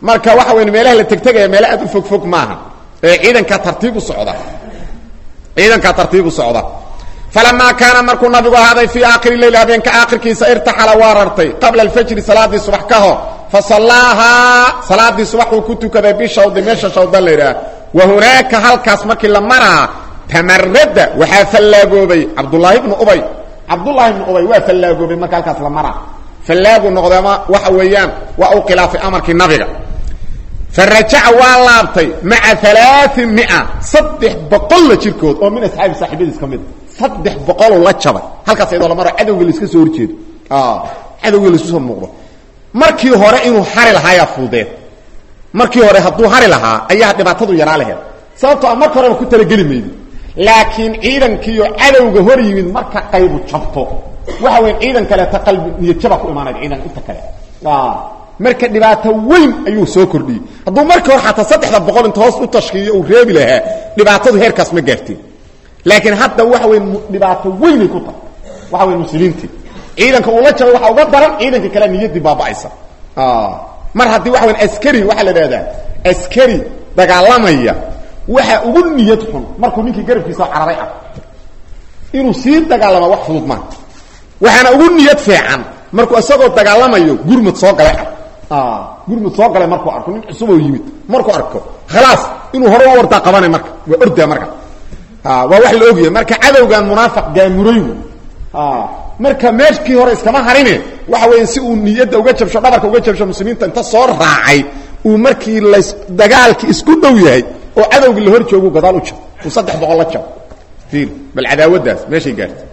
marka waxa weyn meelaha la tegtegaya meele aad u fog fog maaha ee ciidankaa tartiib u socda ciidankaa tartiib u socda falamaa kaana markuu nabigu ahaaday fii aakhiri leyl habeenka aakhirkiisa irtaxala waa rartay qabla alfajri salaadii subax ka hor fa sallaahaa salaadii subax uu ku tukaday bishawdi meesha shawdan la yidhaah wa hunaaka halkaas markii la maraa tamarada waxaa fallaagoobay cabdulaahi bnu ubay cabdullaahi bnu ubay waa fallaagoobay marka halkaas la maraa fallaagu noqday ama waxa weeyaan waa uu khilaafay amarkii nabiga farajaca waa laabtay maca alaai mia saddex boqol la jirkood oo min asxaabi saaxiibadiis ka mid saddex boqoloo la jabay halkaas iyadoo la maro cadowga laiska soo horjeedo cadowga laisku soo muuqdo markii hore inuu hari lahaayaa fuudeed markii hore hadduu hari lahaa ayaa dhibaatadu yaraa laheed sababtoo a marka horeba ku talageli maydi laakiin ciidankiiyo cadowga hor yimid marka qaybu jabto waxa weya ciidan kaleeta qalbi niyadjaba ku imaanaya ciidan inta kale marka dhibaato weyn ayuu soo kordhiyey hadduu markii hore xataa saddexda boqol inta hoos u tashkiiyo uu reebi lahaa dhibaatadu heerkaas ma gaarteen laakiin hadda waxa wey dhibaato weynay ku tahay waxa wey muslimiintii ciidanka uu la jabay waxaa uga daran ciidanka kale niyaddii baaba'aysa mar haddii waxa wey askari waxaa la dhahdaa askari dagaalamaya waxa ugu niyad xun markuu ninkii garabkiisa cararay ah inuu sii dagaalama wax fudud maaha waxaana ugu niyad fiican markuu isagoo dagaalamayo gurmud soo galay ah gurmud soo galay markuu arko nin cusub oo yimid markuu arko khalaas inuu hore u wardaa qabanay marka waa ordaa marka waa wax la ogyahay marka cadowgan munaafiq gaamuray marka meeshkii hore iskama harine waxa weya si uu niyadda uga jabsho dhabarka uga jabsho muslimiinta inta soo raacay uu markii las dagaalki isku dhow yahay oo cadowgii la hor joogu gadaal u jab uu saddex boqol la jab ir bal cadaawaddaas meeshay gaartay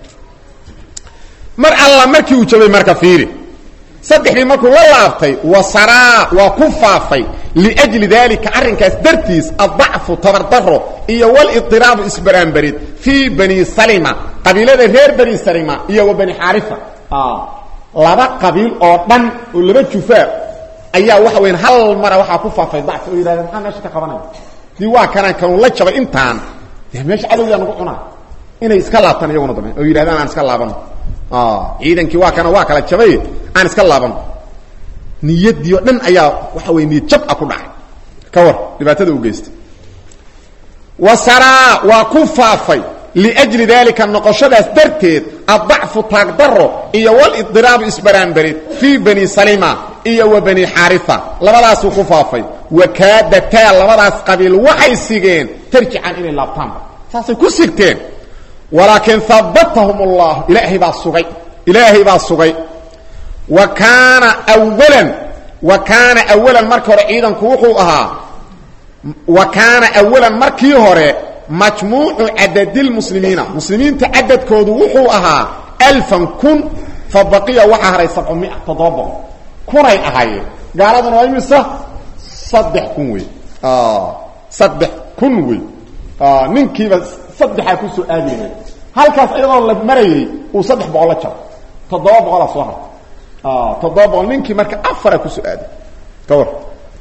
mar alla markii uu jabay marka fiiri saddexdii markuu la laabtay wasaraa waa ku faafay liajli daalika arrinkaas dartiis addacfu tabardaro iyo walidiraabu isbaraanbarid fii bani salima qabiilada reer bani salima iyo wa bani xaarifa laba qabiil oo dhan oo laba jufaa ayaa waxa weyan hal mara waxaa ku faafay dacfi oo yidhahdeen maxaa meesha ka qabanaya dii waa kanaan kanuu la jabay intaan dee meesha cadowgaa nagu cunaa inay iska laabtaan iyaguna dambe oo yidhahdaan aan iska laabano ciidankii waa kana waa kala jabay aan iska laabano niyadii o dhan ayaa waxa wey niyad jab a ku dhacay ka war dhibaatada u geystay wasaraa waa ku faafay liajli daalika noqoshadaas darteed addacfu taagdaro iyo walidiraabu isbaraanbarid fii bani salima iyo wa bani xaarifa labadaasuu ku faafay wakaadataa labadaas qabiil waxay sigeen tarjican inay laabtaanba saasay ku sigteen walaakin habatahum allah ilaahay baa sugay ilaahay baa sugay wa kaana walan wa kaana awalan markii hore ciidanku wuxuu ahaa wa kaana awalan markii hore majmuucu cadadilmuslimiina muslimiinta cadadkoodu wuxuu ahaa alfan kun fa baqiya waxaa haray sabcumia toddoba boqol kunay ahaayeen gaaladuna waa imisa saddex kun wey saddex kun wey ninkiiba saddexaa ku soo aadayna halkaas iyadoo la marayay uu saddex boqol la jaro toddoba boqolaa soo hartay toddoba boqol ninkii marka afara kusoo aaday ka war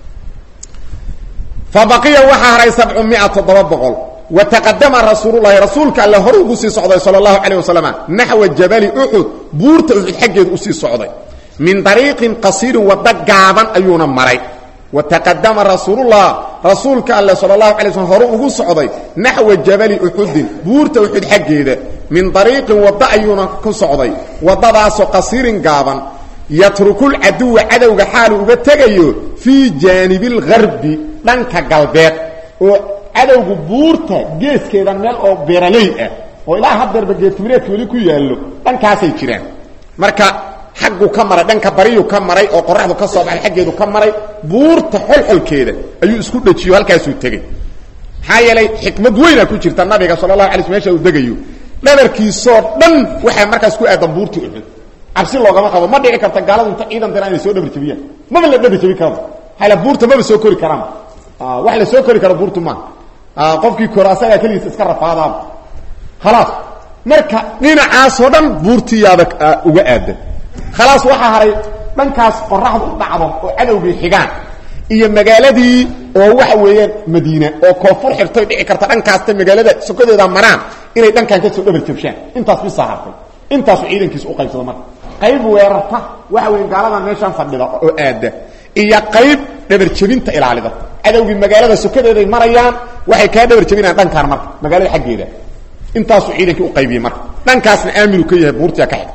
fa baqiya waxaa haray sabcu mia toddoba boqol wa taqadama rasuululahi rasuulka alle hore ugu sii socday sala allahu calayh wasalam naxwa jabali uxud buurta uxud xaggeedu usii socday min dariiqin qasiirin waddo gaaban ayuuna maray wa taqadama rasuulullah rasuulka alle sala allahu alay slm hore ugu socday naxwa jabali uxudin buurta uxud xaggeeda min dariiqin waddo ayuuna ku socday waddadaasoo qasiirin gaaban yatrukul-caduwa cadowga xaalu uga tegayo fii jaanibilgarbi dhanka galbeed oo cadowgu buurta geeskeeda meel oo beeraley ah oo ilaa hadeerba geetimireedka weli ku yaallo dhankaasay jiraan marka xaggu ka maray dhanka bariyu ka maray oo qoraxdu ka soo baxay xaggeedu ka maray buurta xolxolkeeda ayuu isku dhejiyo halkaasuu tegey maxaa yeelay xikmad weyna ku jirta nabiga sala allahu alay sl mesha uu degayo dhabarkiisoo dhan waxay markaas ku aadan buurtii uxud cabsi loogama qabo ma dhici karta gaaladu inta ciidan diraan inay soo dhabar jabiyaan maba la dhabar jabi karaba hala buurta maba soo kori karaan wax la soo kori karo buurtu maaha qofkii koro asagaa keligiisa iska rafaadaaba khalaas marka dhinacaasoo dhan buurtiyaada uga aadan khalaas waxaa haray dhankaas qoraxdu u dhacdo oo cadowgii xigaan iyo magaaladii oo waxa weeyaan madiina oo koonfur xirtoy dhici karta dhankaasta magaalada sokadeeda maraan inay dhankan ka soo dhabar jabshaan intaas bisaa hartay intaasu ciidankiisa u qaybsado marka qayb weerarta waxa weya gaaladan meeshaan fadhida oo aada iyo qayb dhabar jebinta ilaalida cadowgii magaalada sokadeeday marayaan waxay kaa dhabar jebinayaan dhankaan marka magaalada xaggeeda intaasuu ciidankii u qaybiyey marka dhankaasna aaminu ka yahay buurtia ka xigta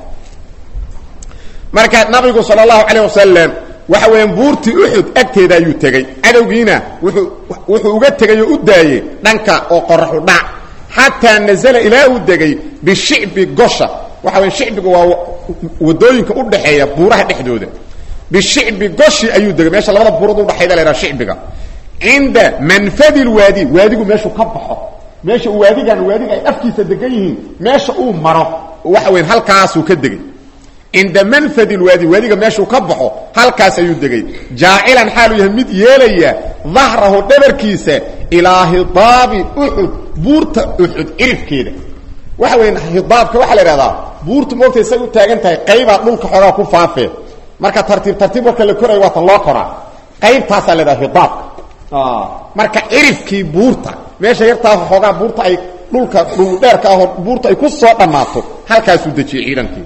marka nabigu sal اlahu alيه wasalam waxa weeyaan buurtii uxud agteeda ayuu tegey cadowgiina wuuu wuxuu uga tegay oo u daayey dhanka oo qoraxu dhac xataa nazla ilaa uu degay bishicbi gosha waxa weya shicbigu waa wadooyinka u dhaxeeya buuraha dhexdooda bishicbi goshi ayuu degay meesha labada buurood udhaxayda la haha shicbiga cinda manfadi lwaadi waadigu meeshuu ka baxo meesha waadigan waadiga ay afkiisa degan yihiin meesha uu maro waxa weya halkaasuu ka degay cinda manfad lwaadi waadiga meeshuu ka baxo halkaas ayuu degay jaacilan xaaluu yahay mid yeelaya dahrahu dhabarkiisa ilaa hidaabi uxud buurta uxud cirifkeeda waxa weya hidaabka waxaa la ihahdaa buurtu moogtay say u taagan tahay qaybaa dhulka xoogaa ku faafee marka tartiib tartiib warka la korayo waata loo koraa qaybtaasaa la dhaha hidaabka marka cirifkii buurta meesha yartaa xoogaa buurta ay dhulka dhuldheerka ahoo buurta ay ku soo dhammaato halkaasuu dejiyey ciidankii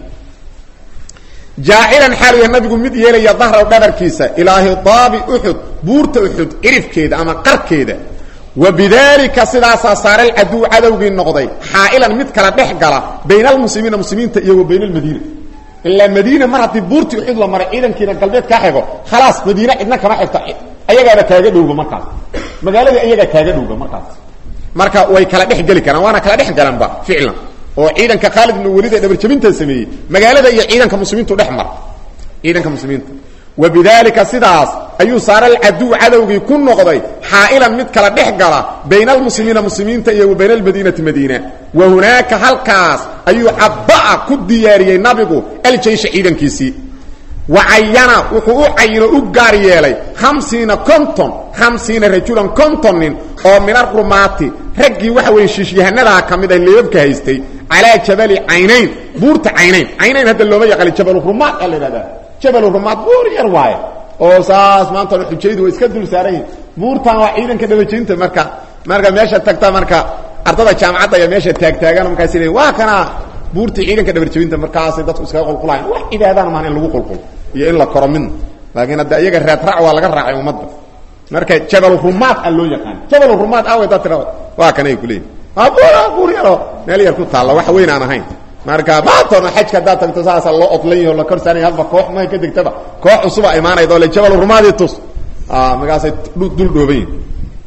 jaacilan xaalu yahay nabigu mid yeelaya dahraw dhabarkiisa ilaa hidaabi uxud buurta uxud cirifkeeda ama qarkeeda wa bidaalika sidaasaa saara alcaduw cadowgii noqday xaa'ilan mid kala dhex gala bayna almuslimiina muslimiinta iyo wa bayna almadiina ilaa madiina mar haddii buurtii uxud la maray ciidankiina galbeed kaa xigo khalaas madiine cidna kama xigto ayagaaba kaaga dhowga markaas magaaladii ayagaa kaaga dhowga markaas marka way kala dhex geli karaan waana kala dhex galanba ficlan oo ciidanka khaalid ibn walid ee dhabarjabinta sameeyey magaalada iyo ciidanka muslimiintu dhex mara ciidanka muslimiinta wa bidaalika sidaas ayuu saara alcaduw cadowgii ku noqday xaa'ilan mid kala dhex gala bayna almuslimiina muslimiinta iyo wa bayna almadiinati madiina wa hunaaka halkaas ayuu cabba'a ku diyaariyey nabigu aljeysha ciidankiisii wa cayana wuxuu u cayino u gaar yeelay hamsiina konton hamsiina rajulan konton nin oo min arumaati raggii waxa weeye shiishyahanadaha ka mid ah leebabka haystay calaa jabali caynayn buurta caynayn caynayn hadda looma yaqaani jabalurumaad aa la idhahdaa jabalurumaad buur yar waaye oo saas maanta xujaydu way iska dul saaran yihin buurtan waa ciidanka dhabajaynta marka marka meesha tagta marka ardada jaamacadda ayaa meesha taagtaagan markaas leeyiin waa kana buurtii ciidanka dhabarjabinta markaasay dadku iskaga qulqulayan wax cibaadana maahan in lagu qulqulo iyo in la koro midna laakiin hadda iyaga raadraac waa laga raacay ummadda marka jabalurumaad a loo yaqaan jabalurumaad aaway daa tira waa kan ay kuleeyihin waa buur buur yaro meel yar ku taalla wax weyn aan ahayn marka maantona xajka haddaad tagto saasa loo odlan yaho la kor saaranya hadba koox maha ka degtaba koox cusuba imaanayda oo le jabalurumaadii tus markaasay dul dhooban yihin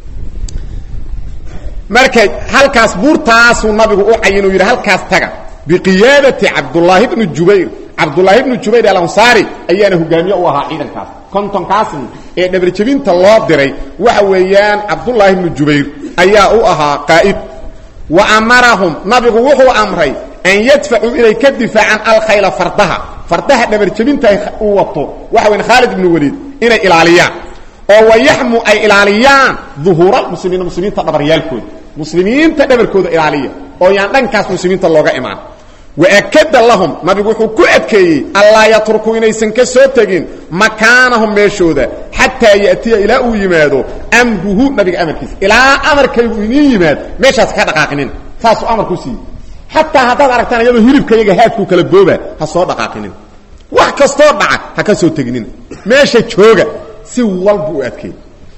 marka halkaas buurtaasuu nabigu u cayin uu yidhi halkaas taga biqiyaadati cabdullaahi bni jubayr cabdullaahi bni jubayr alansaari ayaana hogaamiye u ahaa ciidankaas kontonkaasni ee dhabarjebinta loo diray waxa weeyaan cabdullaahi bni jubayr ayaa u ahaa qaa'id wa amarahum nabigu wuxuu amray an yadfacuu inay ka difaacaan alkhayla fardaha fardaha dhabarjebinta uu wato waxa weyan khaalid ibnu waliid inay ilaaliyaan oo wayaxmu ay ilaaliyaan duhuura muslimiina muslimiinta dhabaryaalkooda muslimiinta dhabarkooda ilaaliya oo yaan dhankaas muslimiinta looga imaan waakada lahum nabigu wuxuu ku adkeeyey allaa yatrukuu inaysan ka soo tegin makaanahum meeshooda xataa yatiya ilaa uu yimaado amruhu nabiga amarkiisa ilaa amarkaygu iniin yimaad meeshaas ka dhaqaaqinin saasuu amarku siiyey xataa haddaad aragtaan iyadoo hilibka iyaga haadkuu kala gooba ha soo dhaqaaqinin wax kastoo dhaca ha ka soo teginina meesha jooga si walbu u adkeeyey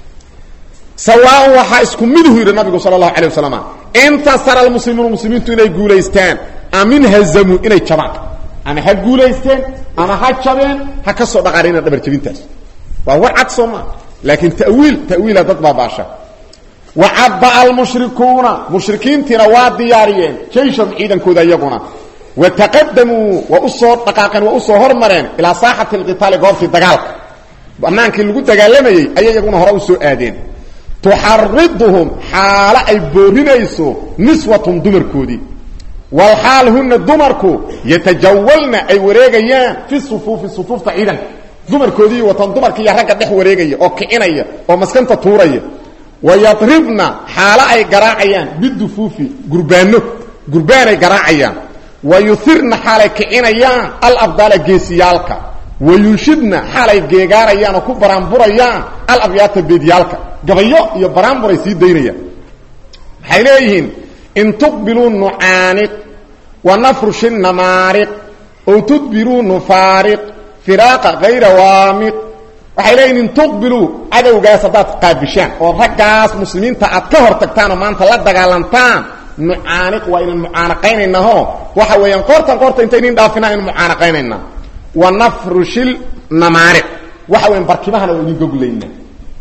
sawaaun waxaa isku miduhu yidhi nabigu sala allahu alay wasalam intasara almuslimuuna muslimiintu inay guulaystaan amin hazamuu inay jabaan ama ha guulaysteen ama ha jabeen ha ka soo dhaqaanina dhabarjabintaas waa war cad soo maa laakiin tawiil tawiila dad baa baasha wa cabba'a almushrikuuna mushrikiintiina waa diyaariyeen jaysham ciidankooda iyaguna wa taqadamuu waa u soo dhaqaaqeen waa u soo hormareen ilaa saaxati alqitaali goobtii dagaalka bannaankii lagu dagaalamayey ayay iyaguna hore u soo aadeen tuxariduhum xaalo ay boorinayso niswatum dumarkoodii walxaal huna dumarku yatajawalna ay wareegayaan fi sufuufi sufuufta ciidanka dumarkoodii watan dumarka iyo ragga dhex wareegaya oo kicinaya oo maskanta tuuraya wayadribna xaalo ay garaacayaan bidufuufi gurbaano gurbaanay garaacayaan wayuhirna xaalay kicinayaan alabdaala geesiyaalka wayunshidna xaalay geegaarayaan oo ku baraanburayaan alabyaata beedyaalka gabayo iyo baraanburay sii daynayaan waxay leeyihiin in tuqbiluu nucaaniq wa nafrushi namaariq ow tudbiruu nufaariq firaaqa hayra waamiq waxay leeyihin in tuqbiluu cadowgaas haddaad qaabishaan oo raggaas muslimiinta aad ka hor tagtaan oo maanta la dagaalantaan nucaaniq waa inaan mucaanaqaynaynaaho waxa weeyaan qoortan qoorta intaynin dhaafinaa inu mucaanaqaynaynaa wa nafrushil namaariq waxa weyan barkimahana waa idin goglaynaa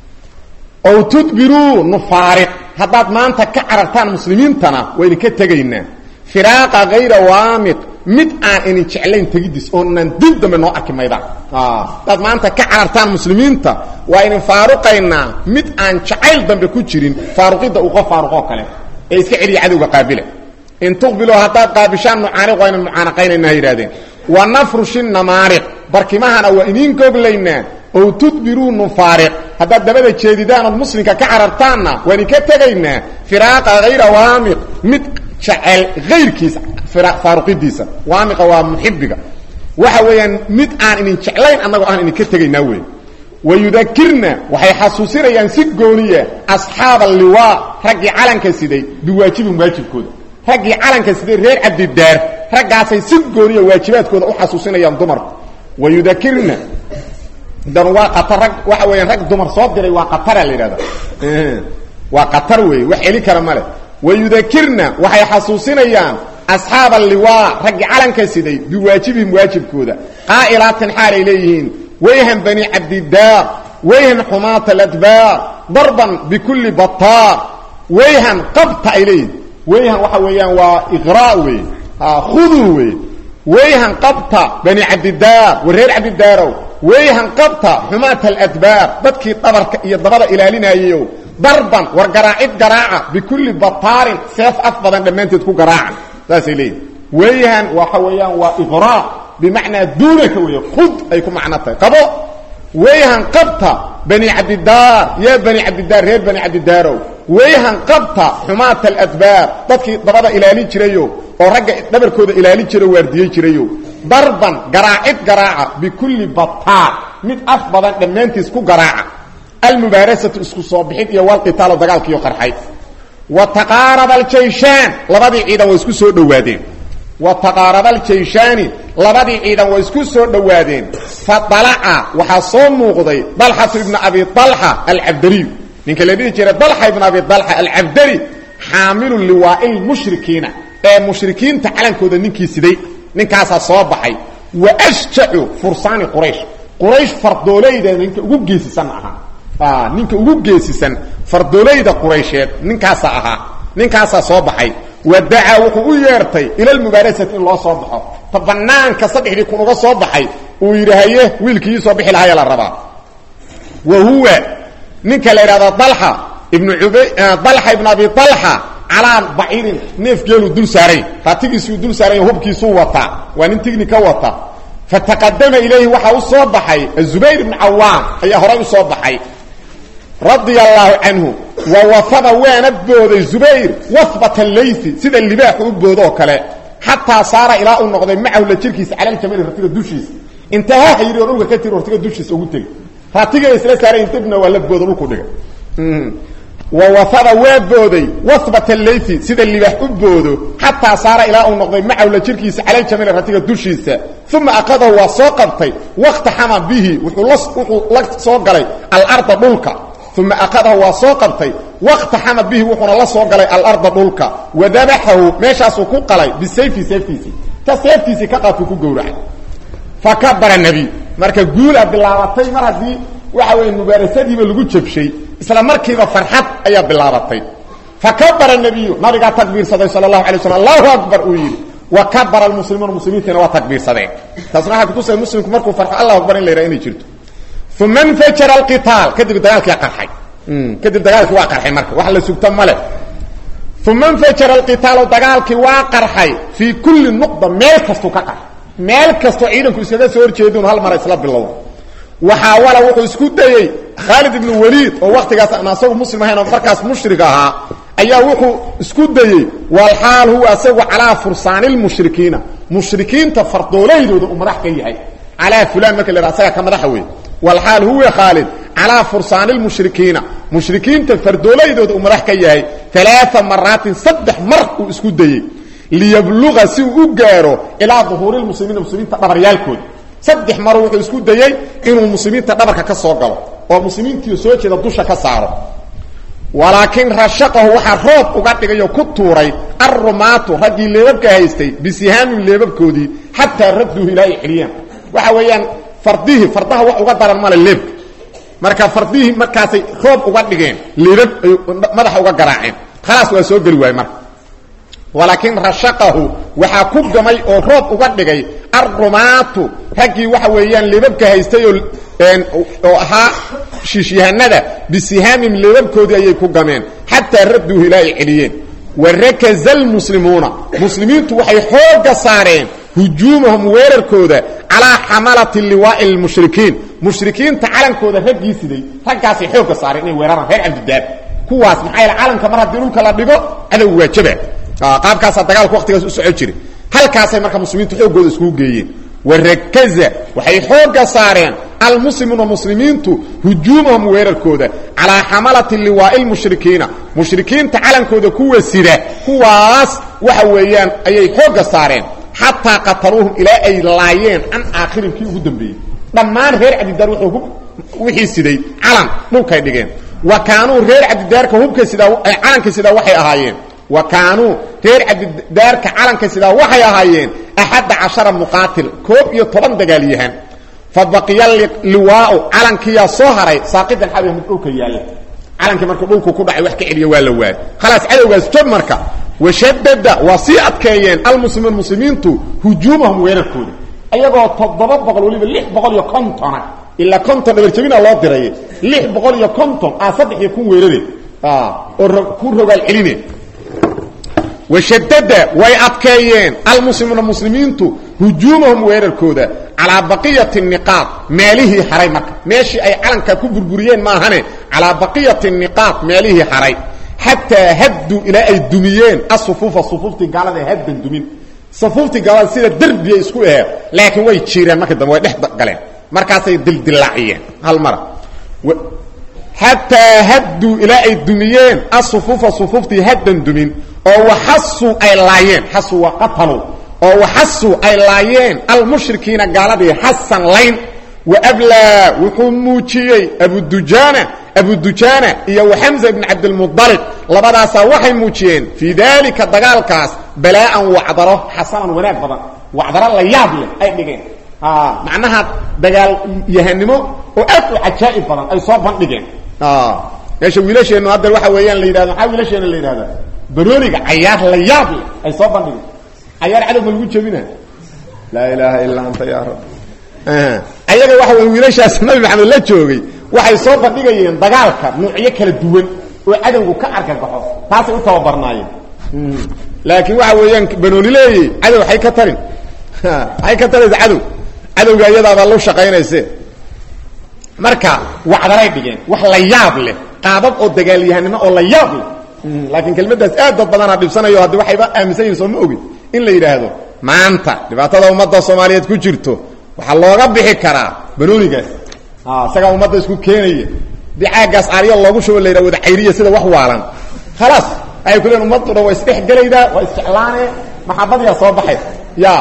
ow tudbiruu nufaariq haddaad maanta ka carartaan muslimiintana waa idinka tegaynaa firaaqa hayra waamiq mid aan inin jeclayn tegidiis oonan dib dambe noo arki maydaan haddaad maanta ka carartaan muslimiinta waa idin faaruqaynaa mid aan jacayl dambe ku jirin faaruqidda uu qof faaruqoo kale ee iska celiya cadowga qaabila in tuqbiluu haddaad qaabishaan nucaaniq waa inan mucaanaqaynaynaa yidhahdeen wa nafrushi namaariq barkimahana waa idiin goglaynaa ow tudbiruu nufaariq haddaad dabada jeedidaan ood muslimka ka carartaanna waa idinka tegaynaa firaaqa hayra waamiq mid jecel hayrkiisa faaruqidiisa waamiqa waa muxibiga waxa weeyaan mid aan idin jeclayn annagoo aan idinka tegaynaa wey wayudakirna waxay xasuusinayaan si gooniya asxaaba alliwaa raggii calanka siday biwaajibin waajibkooda raggii calanka siday reer cabdidaar raggaasay si gooniya waajibaadkooda u xasuusinayaan dumarku wayudakirna dan waa qatar rag waxa weeyaan rag dumar soo diray waa qatara la yidhahda waa qatar weeye wax eli kara male wayudakirna waxay xasuusinayaan asxaaba alliwaa raggii calanka siday biwaajibihim waajibkooda qaa'ilaatin xaalay leeyihiin wayhan bani cabdidaar wayhan xumaata aladbaar darban bikulli bataar wayhan qabta ay leeyihin wayhan waxa weeyaan waa iqraa wey khuduu wey wayhan qabta bani cabdidaar wa reer cabdidaarow wayhan qabta xumaata aladbaar dadkii dhabarka iyo dabada ilaalinayeyow darban war garaacid garaaca bikulli bataarin seef af badan dhammaanteed ku garaaca saasay leeyihin wayhan waxa weeyaan waa iqraa bimacnaa duunaka weeye qud ay ku macno tahay qabo wayhan qabta bani cabdidaar yaa bani cabdidaar reer bani cabdidaarow wayhan qabta xumaata aladbaar dadkii dabada ilaalin jirayo oo ragga dhabarkooda ilaalin jira waardiyey jirayo darban garaacid garaaca bikulli bataar mid af badan dhammaantiis ku garaaca almubaarasatu isku soo bixid iyo walqitaalo dagaalkiiyo qarxay wa taqaaraba aljayshaan labadii ciidan waa isku soo dhowaadeen wa taqaaraba aljayshaani labadii ciidan waa isku soo dhowaadeen fa dalaca waxaa soo muuqday dalxatu ibna abi dalxa alcabdariy ninka la dhihi jiray dalxa ibna abi dalxa alcabdari xaamilu liwaa'i lmushrikiina ee mushrikiinta calankooda ninkii siday ninkaasaa soo baxay wa ashjacu fursaani quraysh quraysh fardoolayda ninka ugu geesisan ahaa ninka ugu geesisan fardoolayda quraysheed ninkaasaa ahaa ninkaasaa soo baxay wa dacaa wuxuu u yeertay ila lmubaarasati in loo soo baxo ta banaanka saddexdii kun uga soo baxay uu yidhi haye wiilkii soo bixi lahaya la rabaa wa huwa ninka la yidhahdo dalxa ibnu ubay dalxa ibnu abi dalxa calaa baciirin neef geeluu dul saaray raatigiisuu dul saaray hubkiisuu wataa waa nin tignika wata fataqadama ilayhi waxaa u soo baxay azubayr ibnu cawaam ayaa horay u soo baxay radia allaahu canhu wa wafada waana booday zubayr wahbata laysi sida libaaxu u boodoo kale xataa saara ilaa uu noqday macahu la jirkiisa cala ljamali ratiga dushiisa intaha hayiri oo dhulka ka tiri ratiga dushiisa ugu tegey ratiga isla saaray dibna waa la boodo dhulku dhiga wawafada waa booday wahbata laysi sida libaax u boodo xataa saara ilaa uu noqday macahu la jirkiisa cala ljamali ratiga dushiisa uma aqadahu waa soo qabtay waqtaxama bihi wuxuu la soo galay alarda dhulka uma aqadahu waa soo qabtay waqtaxama bihi wuxuuna la soo galay alarda dhulka wadabaxahu meeshaasuu ku qalay bisayfi seeftiisii ta seeftiisii ka qaadkuu ku gowracay fakabara nebiy marka guula bilaabatay mar haddii waxa weeye mubaarasadiiba lagu jabshay isla markiiba farxad ayaa bilaabatay fakabara nebiyu nabigaa takbiirsaday sala allahu alay slam allahu akbar uu yidhi wa kabara almuslimuuna muslimiintiina waa takbiirsadeen taasna waxaa kutusaya muslimku markuu farxo allahu akbar in la yidhaha inay jirto uma infajara alqitaal kadib dagaalkii qarxay kadib dagaalkii waa qarxay marka wax la sugto male uma infajara alqitaalu dagaalkii waa qarxay fii kulli nuqda meel kastuu ka qarxay meel kastoo ciidanku iskaga soo horjeedun hal mara isla bilowda waxaawala wuxuu isku dayey khaalid ibnu waliid oo waktigaas aan asagu muslim ahayn oo markaas mushrig ahaa ayaa wuxuu isku dayey walxaal huwa asagu calaa fursaani lmushrikiina mushrikiinta fardooleydooda uu madax ka yahay calaa fulan marka la asaga ka madaxa wey walxaal huwa khaalid calaa fursaani lmushrikiina mushrikiinta fardooleydooda uu madax ka yahay alaaa maraatin saddex mar uu isku dayey liyabluga si uu u gaaro ilaa duhuuri lmuslimiina muslimiinta dhabaryaalkooda saddex mar wuxuu isku dayey inuu muslimiinta dhabarka ka soo galo oo muslimiintii soo jeeda dusha ka saaro walaakiin rashaqahu waxaa roob uga dhigay oo ku tuuray arrumaatu raggii leebabka haystay bisihaamin leebabkoodii xataa radduuhu ilaa ay celiyaan waxa weeyaan fardihii fardaha wax uga daran male leebka marka fardihii markaasay roob uga dhigeen leebab ay madaxa uga garaaceen khalaas waa soo geli waaye marka walaakiin rashaqahu waxaa ku gamay oo roob uga dhigay arrumaatu raggii waxa weeyaan leebabka haystay oo oo ahaa shiishyahanada bisihaamin leebabkoodii ayay ku gameen xataa radduuhu ilaa ay celiyeen warakaza almuslimuuna muslimiintu waxay xooga saareen hujuumahum weerarkooda calaa xamalati liwaa'i lmushrikiin mushrikiinta calankooda raggii siday raggaasay xooga saareen inay weeraraan reer cabdidaar kuwaas maxaa yaele calanka mar haddii dhulka la dhigo cadow waajaba qaabkaasaa dagaalku waqtigaas u soco jiray halkaasay marka muslimiintu xooggooda iskugu geeyeen warakaza waxay xooga saareen almuslimuuna muslimiintu hujuumahum weerarkooda calaa xamalati liwaa'i lmushrikiina mushrikiinta calankooda kuwa sida kuwaas waxa weeyaan ayay xooga saareen xataa qataluuhum ilaa ay laayeen can aakhirin kii ugu dambeeyey dhammaan reer cabdidaar wixii siday calan dhulkay dhigeen wa kaanuu reer cabdidaarka hubka sidaa calanka sidaa waxay ahaayeen wa kaanuu reer cabdidaarka calanka sidaa waxay ahaayeen axadda cashara muqaatil koob iyo toban dagaalyahan fa baqiya liwaau calankiyaa soo haray saaqidan xabiha mid dhulka yaalla calankii markuu dhulku ku dhacay wax ka celiya waa la waayay khalaas cadowgaas jab marka washadada waa sii adkeeyeen almuslimuun muslimiintu hujuumahum weerarkooda ayagoo toddoba boqol waliba lix boqol iyo kontona ilaa konton dhabarjabina loo diray lix boqol iyo konton a saddex iyo kun weerade oo ku rogaal celine washadada way adkeeyeen almuslimuuna muslimiintu hujuumahum weerarkooda calaa baqiyati niqaad meelihii haray marka meeshii ay calanka ku burburiyeen maahane calaa baqiyati niqaad meelihii haray xataa hadduu ilaa ay dumiyeen asufuufa sufuuftii gaalada haddan dumin sufuuftii gaalada sida derbiya isku aheed laakiin way jiireen marka dambe way dhex galeen markaasay dildilaaciyeen hal mara xataa hadduu ilaa ay dumiyeen asufuufa sufuuftii haddan dumin oo waxasuu ay laayeen xasu waa qatalu oo waxasuu ay laayeen almushrikiina gaaladii xasan layn waablaa wuxuu muujiyey abudujaana abudujaana iyo waxamza ibn cabdilmudalib labadaasaa waxay muujiyeen fii daalika dagaalkaas balaa'an wacdaro xasanan wanaag badan wacdaro la yaab leh ay dhigeen macnaha dagaal yahanimo oo aad u cajaa'ib badan ay soo bandhigeen meesha wiilasheennu hadda waxa weeyaan la yidhahdo maxaa wiilasheena la yidhahda barooniga cayaar la yaab leh ay soo bandhigeen cayaar cadow ma lagu jebina laa ilaaha ilaa anta ya rab ayaga waxa wey wiilashaas nabi maxamed la joogay waxay soo bandhigayeen dagaalka nuucyo kala duwan oo cadowgu ka argagaxo taasay u tababarnaayeen laakiin waxa weeyaan banooni leeyey cadow hay ka tarin hay ka taraysa cadow cadowga iyadaabaa lu shaqaynayse marka wacdaray dhigeen wax la yaab leh qaabab oo dagaalyahanimo oo la yaab leh laakiin kelmaddaas aad dad badanaa dhibsanayo haddi waxayba aaminsan yihin soo ma ogin in la yidhaahdo maanta dhibaatada ummadda soomaaliyeed ku jirto waxaa looga bixi karaa banoonigaas isagaa ummadda isku keenaya dii caaggaas aarya loogu shubo la yidhah wada cayriya sida wax waalan khalaas waxay ku leein ummaddu dhan waa isdhex gelaydaa waa isjeclaane maxabadiyaa soo baxay ya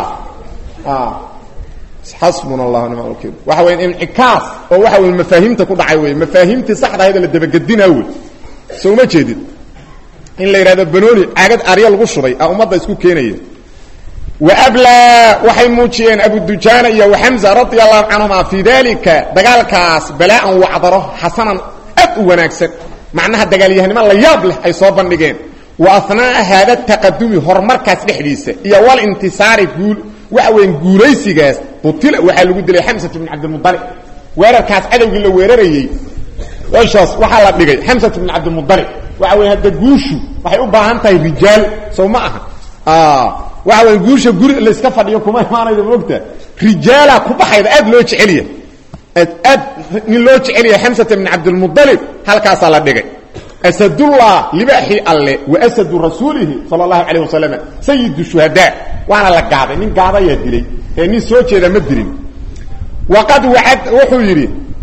xasbuna allah nima wakiil waxa weya incikaas oo waxa wey mafaahiimta ku dhacay wey mafaahiimtii saxda ahayd la dabagedinaa wey soo uma jeedid in la yidhahdo banooni caagad aarya lagu shubay a ummadda isku keenaya wablaa waxay muujiyeen abudujaana iyo waxamza radia allahu canhuma fii dalika dagaalkaas balaa'an wacdaro xasanan aad u wanaagsan macnaha dagaalyahanimo la yaab leh ay soo bandhigeen wa ahnaa'a haada taqadumi horumarkaas dhexdiisa iyo walintisaari guul waxa weyan guulaysigaas butila waxaa lagu dilay xamsat bn cabdilmualib weerarkaas cadowgii la weerarayey meeshaas waxaa la dhigay xamsat bn cabdilmualib waxa weya hadda guushu waxay u baahan tahay rijaal sow ma aha waxa weya guusha guri layska fadhiyo kuma imaanaydo moogta rijaala ku baxayda aad loo jecelya aad aad nin loo jecelya xamsata bn cabdilmualib halkaasaa la dhigay asadullah libaaxii alle wa asadu rasuulihi sala allahu calayh wasalam sayidu shuhadaa waana la gaaday nin gaadayaa dilay ee nin soo jeeda ma dilin waqad wacad wuxuu yidhi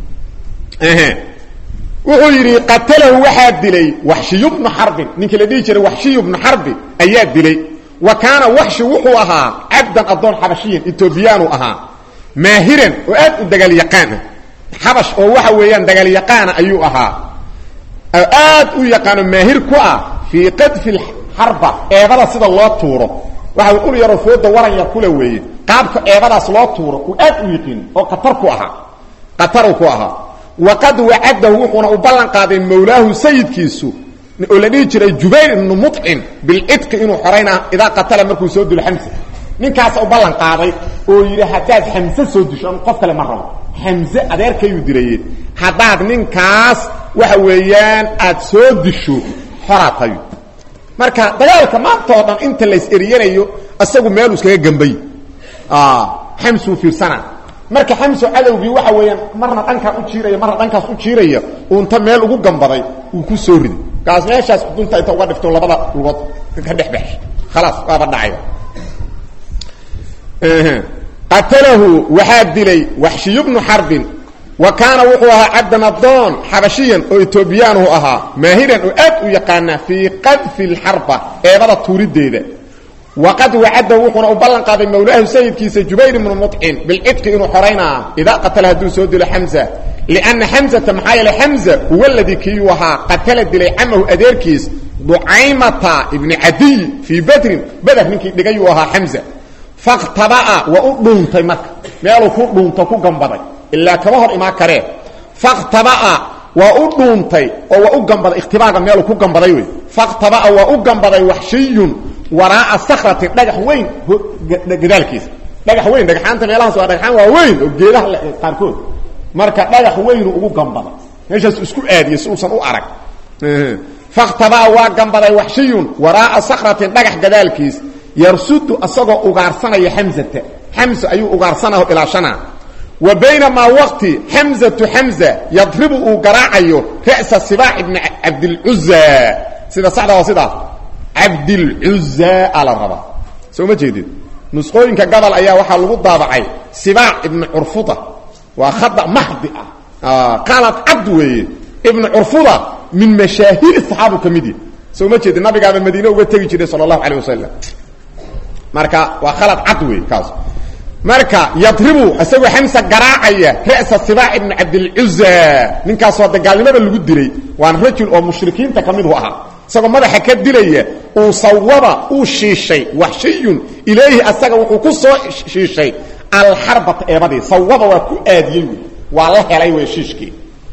wuxuu yidhi qatalahu waxaa dilay waxshiyu bnu xarbin ninkii la dhihi jiray waxshiyu bnu xarbi ayaa dilay wa kaana waxshi wuxuu ahaa cabdan addoon xabashiyan etoobiyaanu ahaa maahiran oo aad u dagaalyaqaana xabash oo waxa weeyaan dagaalyaqaana ayuu ahaa oo aad u yaqaano maahir ku ah fii qadfi xarba eebada sida loo tuuro waxa ul yaroo fooda waran yar kula weeye qaabka eebadaas loo tuuro uu aad u yiqiin oo qatar ku ahaa qataruu ku ahaa waqad wacadahu wuxuuna u ballan qaaday mawlaahu sayidkiisu oo la dhihi jiray jubayr ibnu mucim bilcidqi inuu xorayna idaa qatala markuu soo dilo xamse ninkaasa u ballan qaaday oo yidhi haddaad xamse soo disho an qof kale ma rabo xamse adeerkayuu dilaye haddaad ninkaas waxa weeyaan aad soo disho xoraa tayo marka dagaalka maanta oo dhan inta lays eriyanayo isagu meeluu iskaga gambay xamsuu fiirsana marka xamso cadowgii waxa weeyaan marna dhankaan u jiiraya marna dhankaas u jiiraya uunta meel ugu gambaday uu ku soo riday kaas meeshaas dunta inta uga dhifto labada lugood ka dhex baxsh khalaas waaba dhacay qatalahu waxaa dilay waxshiy bnu xarbin wa kaana wuxuu ahaa cabdan adoon xabashiyan oo etoobiyaanhu ahaa maahiran oo aad u yaqaana fii qadfi lxarba eebada tuurideeda waqad wacadahu wuxuuna u ballan qaaday mawlaahu sayidkiisa jubayr ibnu mucim bilcidqi inuu xoraynaa idaa qatala hadduu soo dilo xamza lianna xamzata maxaa yeele xamza huwa ladii kiiyuu ahaa qatala dilay camahu adeerkiis ducaymata ibni cadiy fii badrin beder ninkii dhigayuu ahaa xamza faktabaa waa u dhuuntay marka meeluu ku dhuunto ku gambaday ilaa kama hor imaan karee faktabaa waa u dhuuntay oo waa u gambaday ikhtibaaga meeluu ku gambaday wey faktabaa waa u gambaday waxshiyun waraaa sakratin dhagax weyn gadaalkiisa dhagax weyn dhagaxaanta meelahaas waa dhagaxaan waa weyn oo geedaha qaarkood marka dhagax weynu ugu gambaday meeshaas isku aadiyey si uusan u arag faktabaa waa gambaday waxshiyun waraaa sakratin dhagax gadaalkiis yarsudu asagoo ugaarsanaya xamzata xamza ayuu ugaarsanao ilaashanaa wa baynamaa waqti xamzatu xamza yadribu uu garaacayo ra'sa sibaax ibni cabdilcuza sida saxda waa sidaas cabdilcuza a la rabaa soo ma jeedid nusqooyinka gobol ayaa waxaa lagu daabacay sibaac ibni curfuda waa khada maxdi ah qalad cabd weeye ibnu curfuda min mashaahiri saxaabu ka mid yahi soo ma jeedid nabigaaba madiine uga tegi jiray sala allahu calayh wasalam marka waa khalad cad wey kaas marka yadribu isagoo xamsa garaacaya ra'sa sibaac ibni cabdilcuza ninkaasoo de gaalnimada lagu dilay waana rajul oo mushrikiinta ka midu ahaa isagoo madaxa ka dilaya uu sawaba uu shiishay waxshiyun ilayhi asaga wuxuu ku soo shiishay alxarbata eebadii sawaba waa ku aadiyey wey waa la helay wey shiishkii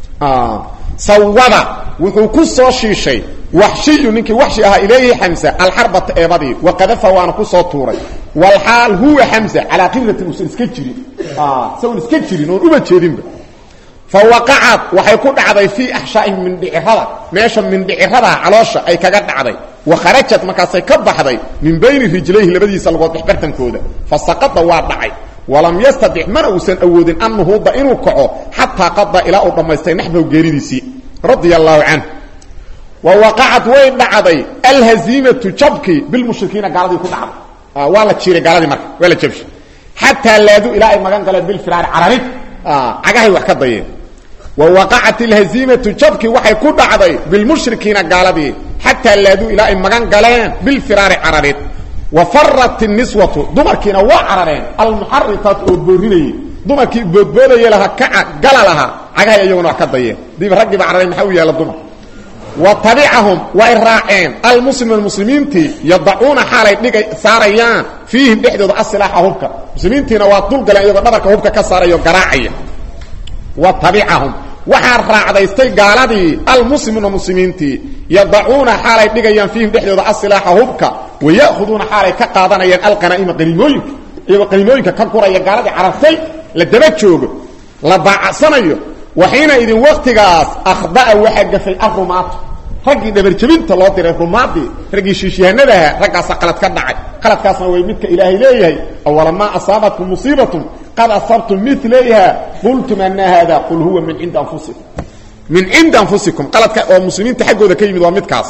sawaba wuxuu ku soo shiishay waxshiyu ninkii waxshi ahaa ilayhi xamsa alxarbata eebadii waqadafa waana ku soo tuuray walxaal huwa xamsa calaa qibratin uusan iska jirin isagoon iska jirin oon uba jeedinba fa waqacad waxay ku dhacday fii axshaa'ihim mindhicirada meesha mindhiciradaa caloosha ay kaga dhacday wa kharajad markaasay ka baxday min bayni rijlayhi labadiisa lagood dhexbartankooda fa saqada waa dhacay walam yastadic mana uusan awoodin an nuhuuda inuu kaco xataa qada ilaa uu dhammaystay naxbahu geeridiisii radia allaahu canhu wa waqacad way dhacday alhaziimatu jabkii bilmushrikiina gaaladii ku dhacday waa la jiiray gaaladii marka waa la jabshay xataa laadu ilaa ay magan galeen bilfiraari cararid cagahay wax ka dayeen wa waqacat alhaziimatu jabkii waxay ku dhacday bilmushrikiina gaaladii xataa laadu ilaa ay magan galeen bilfiraari cararid wa farat niswatu dumarkiina waa carareen almuxaritaat oo boorinayey dumarkii boodboodaya lahaa kaca gala lahaa cagahay iyaguna wax ka dayeen diba raggiiba carareen maxaa u yaalla dumar wa tabicahum way raaceen almuslimuun muslimiintii yadacuuna xaalay dhigay saarayaan fiihim dhexdooda asilaaxa hubka muslimiintiina waa dulgaleen iyagoo dhabarka hubka ka saarayo garaacaya wa tabicahum waxaa raacdaystay gaaladii almuslimuuna muslimiintii yadacuuna xaalay dhigayaan fiihim dhexdooda asilaaxa hubka waya'khuduuna xaalay ka qaadanayaan alqanaa'ima qaniimooyinka iyagoo qaniimooyinka ka guraya gaaladii carartay la daba joogo la baacacsanayo waxiina idin waktigaas akhda'a waxaa gafay arumaatu raggii dhabarjabinta loo diray rumaadii raggii shiishyahanadaha raggaasa qalad ka dhacay qaladkaasna way midka ilaahay leeyahay awalamaa asaabatkum musiibatun qad asabtum milayha qultum ana hada qul huwa min cindi anfusikum min cindi anfusikum qaladka oo muslimiinta xaggooda ka yimid waa midkaas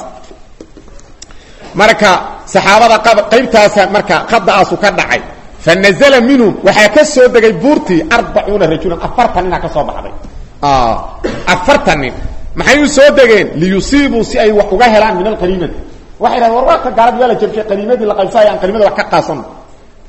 marka saxaabada qaybtaasa marka qada'aasu ka dhacay fanazla minhum waxaa ka soo degay buurtii arbacuuna rajulan afartan ninaa ka soo baxday afartan nin maxay u soo degeen liyusiibuu si ay wax uga helaan min alqaniimati waxay dhahen war waaka gaaladi waa la jabshay qaniimadii la qaybsanaya aan qaniimada wax ka qaasano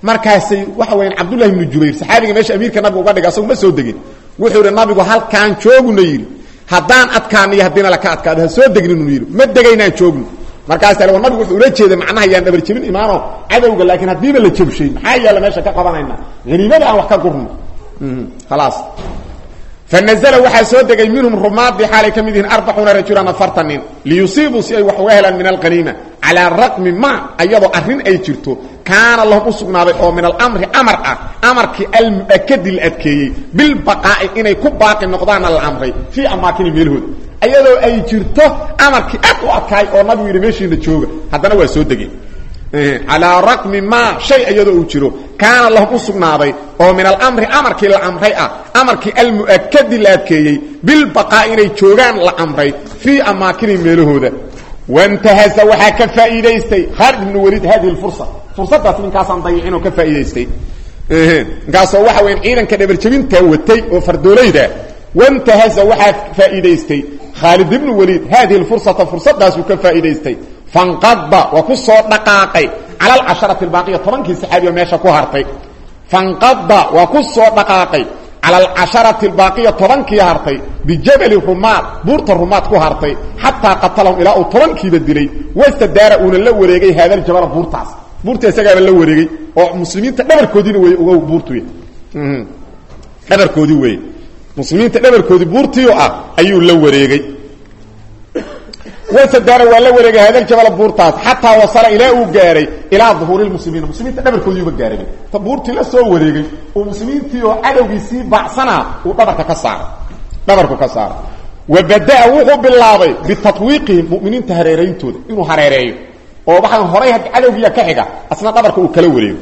markaasay waxa weyaan cabdullahi ibnu jubayr saxaabiga meesha amiirka nabiga uga dhiga asagu ma soo degin wuxuu yidhi nabigu halkaan jooguna yidhi haddaan adkaano iyo haddiina laka adkaado ha soo degninu yidhi ma degaynaan joogno markaas war nabigu wuxuu ula jeeday macnaha yaan dhabar jebin imaano cadowga laakiin haddiiba la jabshay maxaa yaalla meesha ka qabanayna haniimada aan wax ka gurno khalaas fanazla waxaa soo degay minhum rumaadii xaalay ka mid yihiin arbacuuna rajulan afartan nin liyusiibuu si ay wax uga helaan min alqaniima calaa raqmi ma ayadoo arrin ay jirto kaana lahum u sugnaaday oo min alamri amar ah amarkii almu'akadi la adkeeyey bilbaqaa'i inay ku baaqi noqdaana la amray fii amaakini meelhooda ayadoo ay jirto amarkii aad u adkaay oo nabigu yidhi meeshiina jooga haddana waa soo degeen calaa raqmi maa shay iyadoo uu jiro kaana lahum u sugnaaday oo min alamri amarkii la amray ah amarkii almu'akadi la adkeeyey bilbaqaa inay joogaan la amray fii amaakini meelahooda wantahaza waxaa ka faa'iidaystay khaalid ibnu waliid hadihi lfursa fursadaas ninkaasaan dayicinoo ka faa'iidaystay ninkaasoo waxa weyan ciidanka dhabarjebintaa watay oo fardoolayda wantahaza waxaa faa'iidaystay khaalid ibnu waliid hadihi lfursata fursadaasuu ka faa'iidaystay fanqada waa ku soo dhaqaaqay cala alcasharati albaaqiya tobankii saxaabiya meesha ku hartay fanqada waa ku soo dhaqaaqay cala alcasharati albaaqiya tobankii hartay bijabali rumaad buurta rumaad ku hartay xataa qatalahum ilaa uu tobankiiba dilay wastadaara uuna la wareegay haadaljabala buurtaas buurta isagaaba la wareegay oo muslimiinta dhabarkoodiina wey uga buurtuy dhabarkoodii wey muslimiinta dhabarkoodii buurtiio ah ayuu la wareegay wasadaara waa la wareegay haadaljabala buurtaas xataa wasala ilaa uu gaaray ilaa duhuuri lmuslimiina muslimiinta dhabarkoodiiuba gaaray ta buurtii la soo wareegay oo muslimiintii oo cadowgiisii baacsanaa uu dhabarka ka saaray dhabarku ka saaray wa badaa wuxuu bilaabay bitatwiiqihim muminiinta hareerayntooda inuu hareereeyo oo waxaan horay cadowgiiya ka xiga asna dhabarka uu kala wareego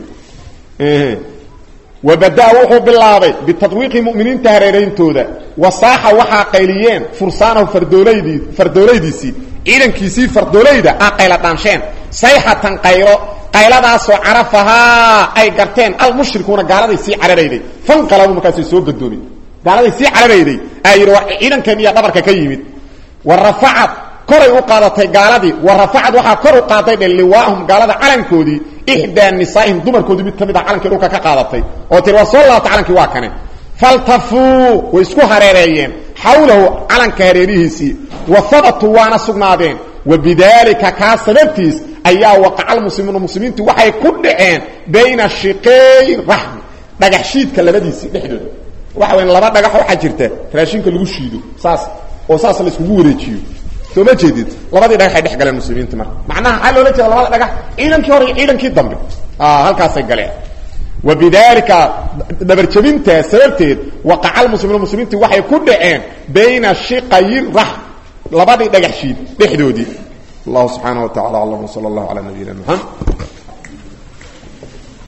wa badaa wuxuu bilaabay bitatwiiqi muminiinta hareerayntooda wasaaxa waxaa qayliyeen fursaanahu fardooladii fardoolaydiisii ciidankiisii fardoolayda a qayla dhaansheen sayxatan qaylo qayladaasoo carafahaa ay garteen almushrikuuna gaaladay sii cararayday fanqalabu markaasay soo gadoomeen gaaladay sii cararayday aa yidhi waa ciidankan iya dhabarka ka yimid wa rafacad koray u qaadatay gaaladii wa rafacad waxaa kor u qaaday dhe liwaahum gaalada calankoodii ixdaa nisaa'ihim dumarkoodii mid ka mid ah calankii dhulka ka qaadatay oo tiri waa soo laabta calankii waa kane faltafuu way isku hareereeyeen xawlahu calanka hareerihiisii wa habatuu waana sugnaadeen wa bidaalika kaa sababtiis ayaa waqaca almuslimuuna muslimiintu waxay ku dhaceen bayna shiqeey raxmi dhagax shiidka labadiisii dhexdooda waxa weya laba dhagax waxaa jirta raashinka lagu shiido saas oo saas la iskugu wareejiyo soo ma jeedid labadii dhagax ay dhex galeen muslimiinta marka macnaha maxaa loola jeeda labada dhagax ciidankii hore iyo ciidankii dambe halkaasay galeen wa bidaalika dhabarjabintaa sababteed waqaca almuslimuuna muslimiintii waxay ku dhaceen bayna shiqayi raxm labadii dhagax shiid dhexdoodii allahu subxaana wa tacala aclam wsala allahu calaa nabiyina maxamed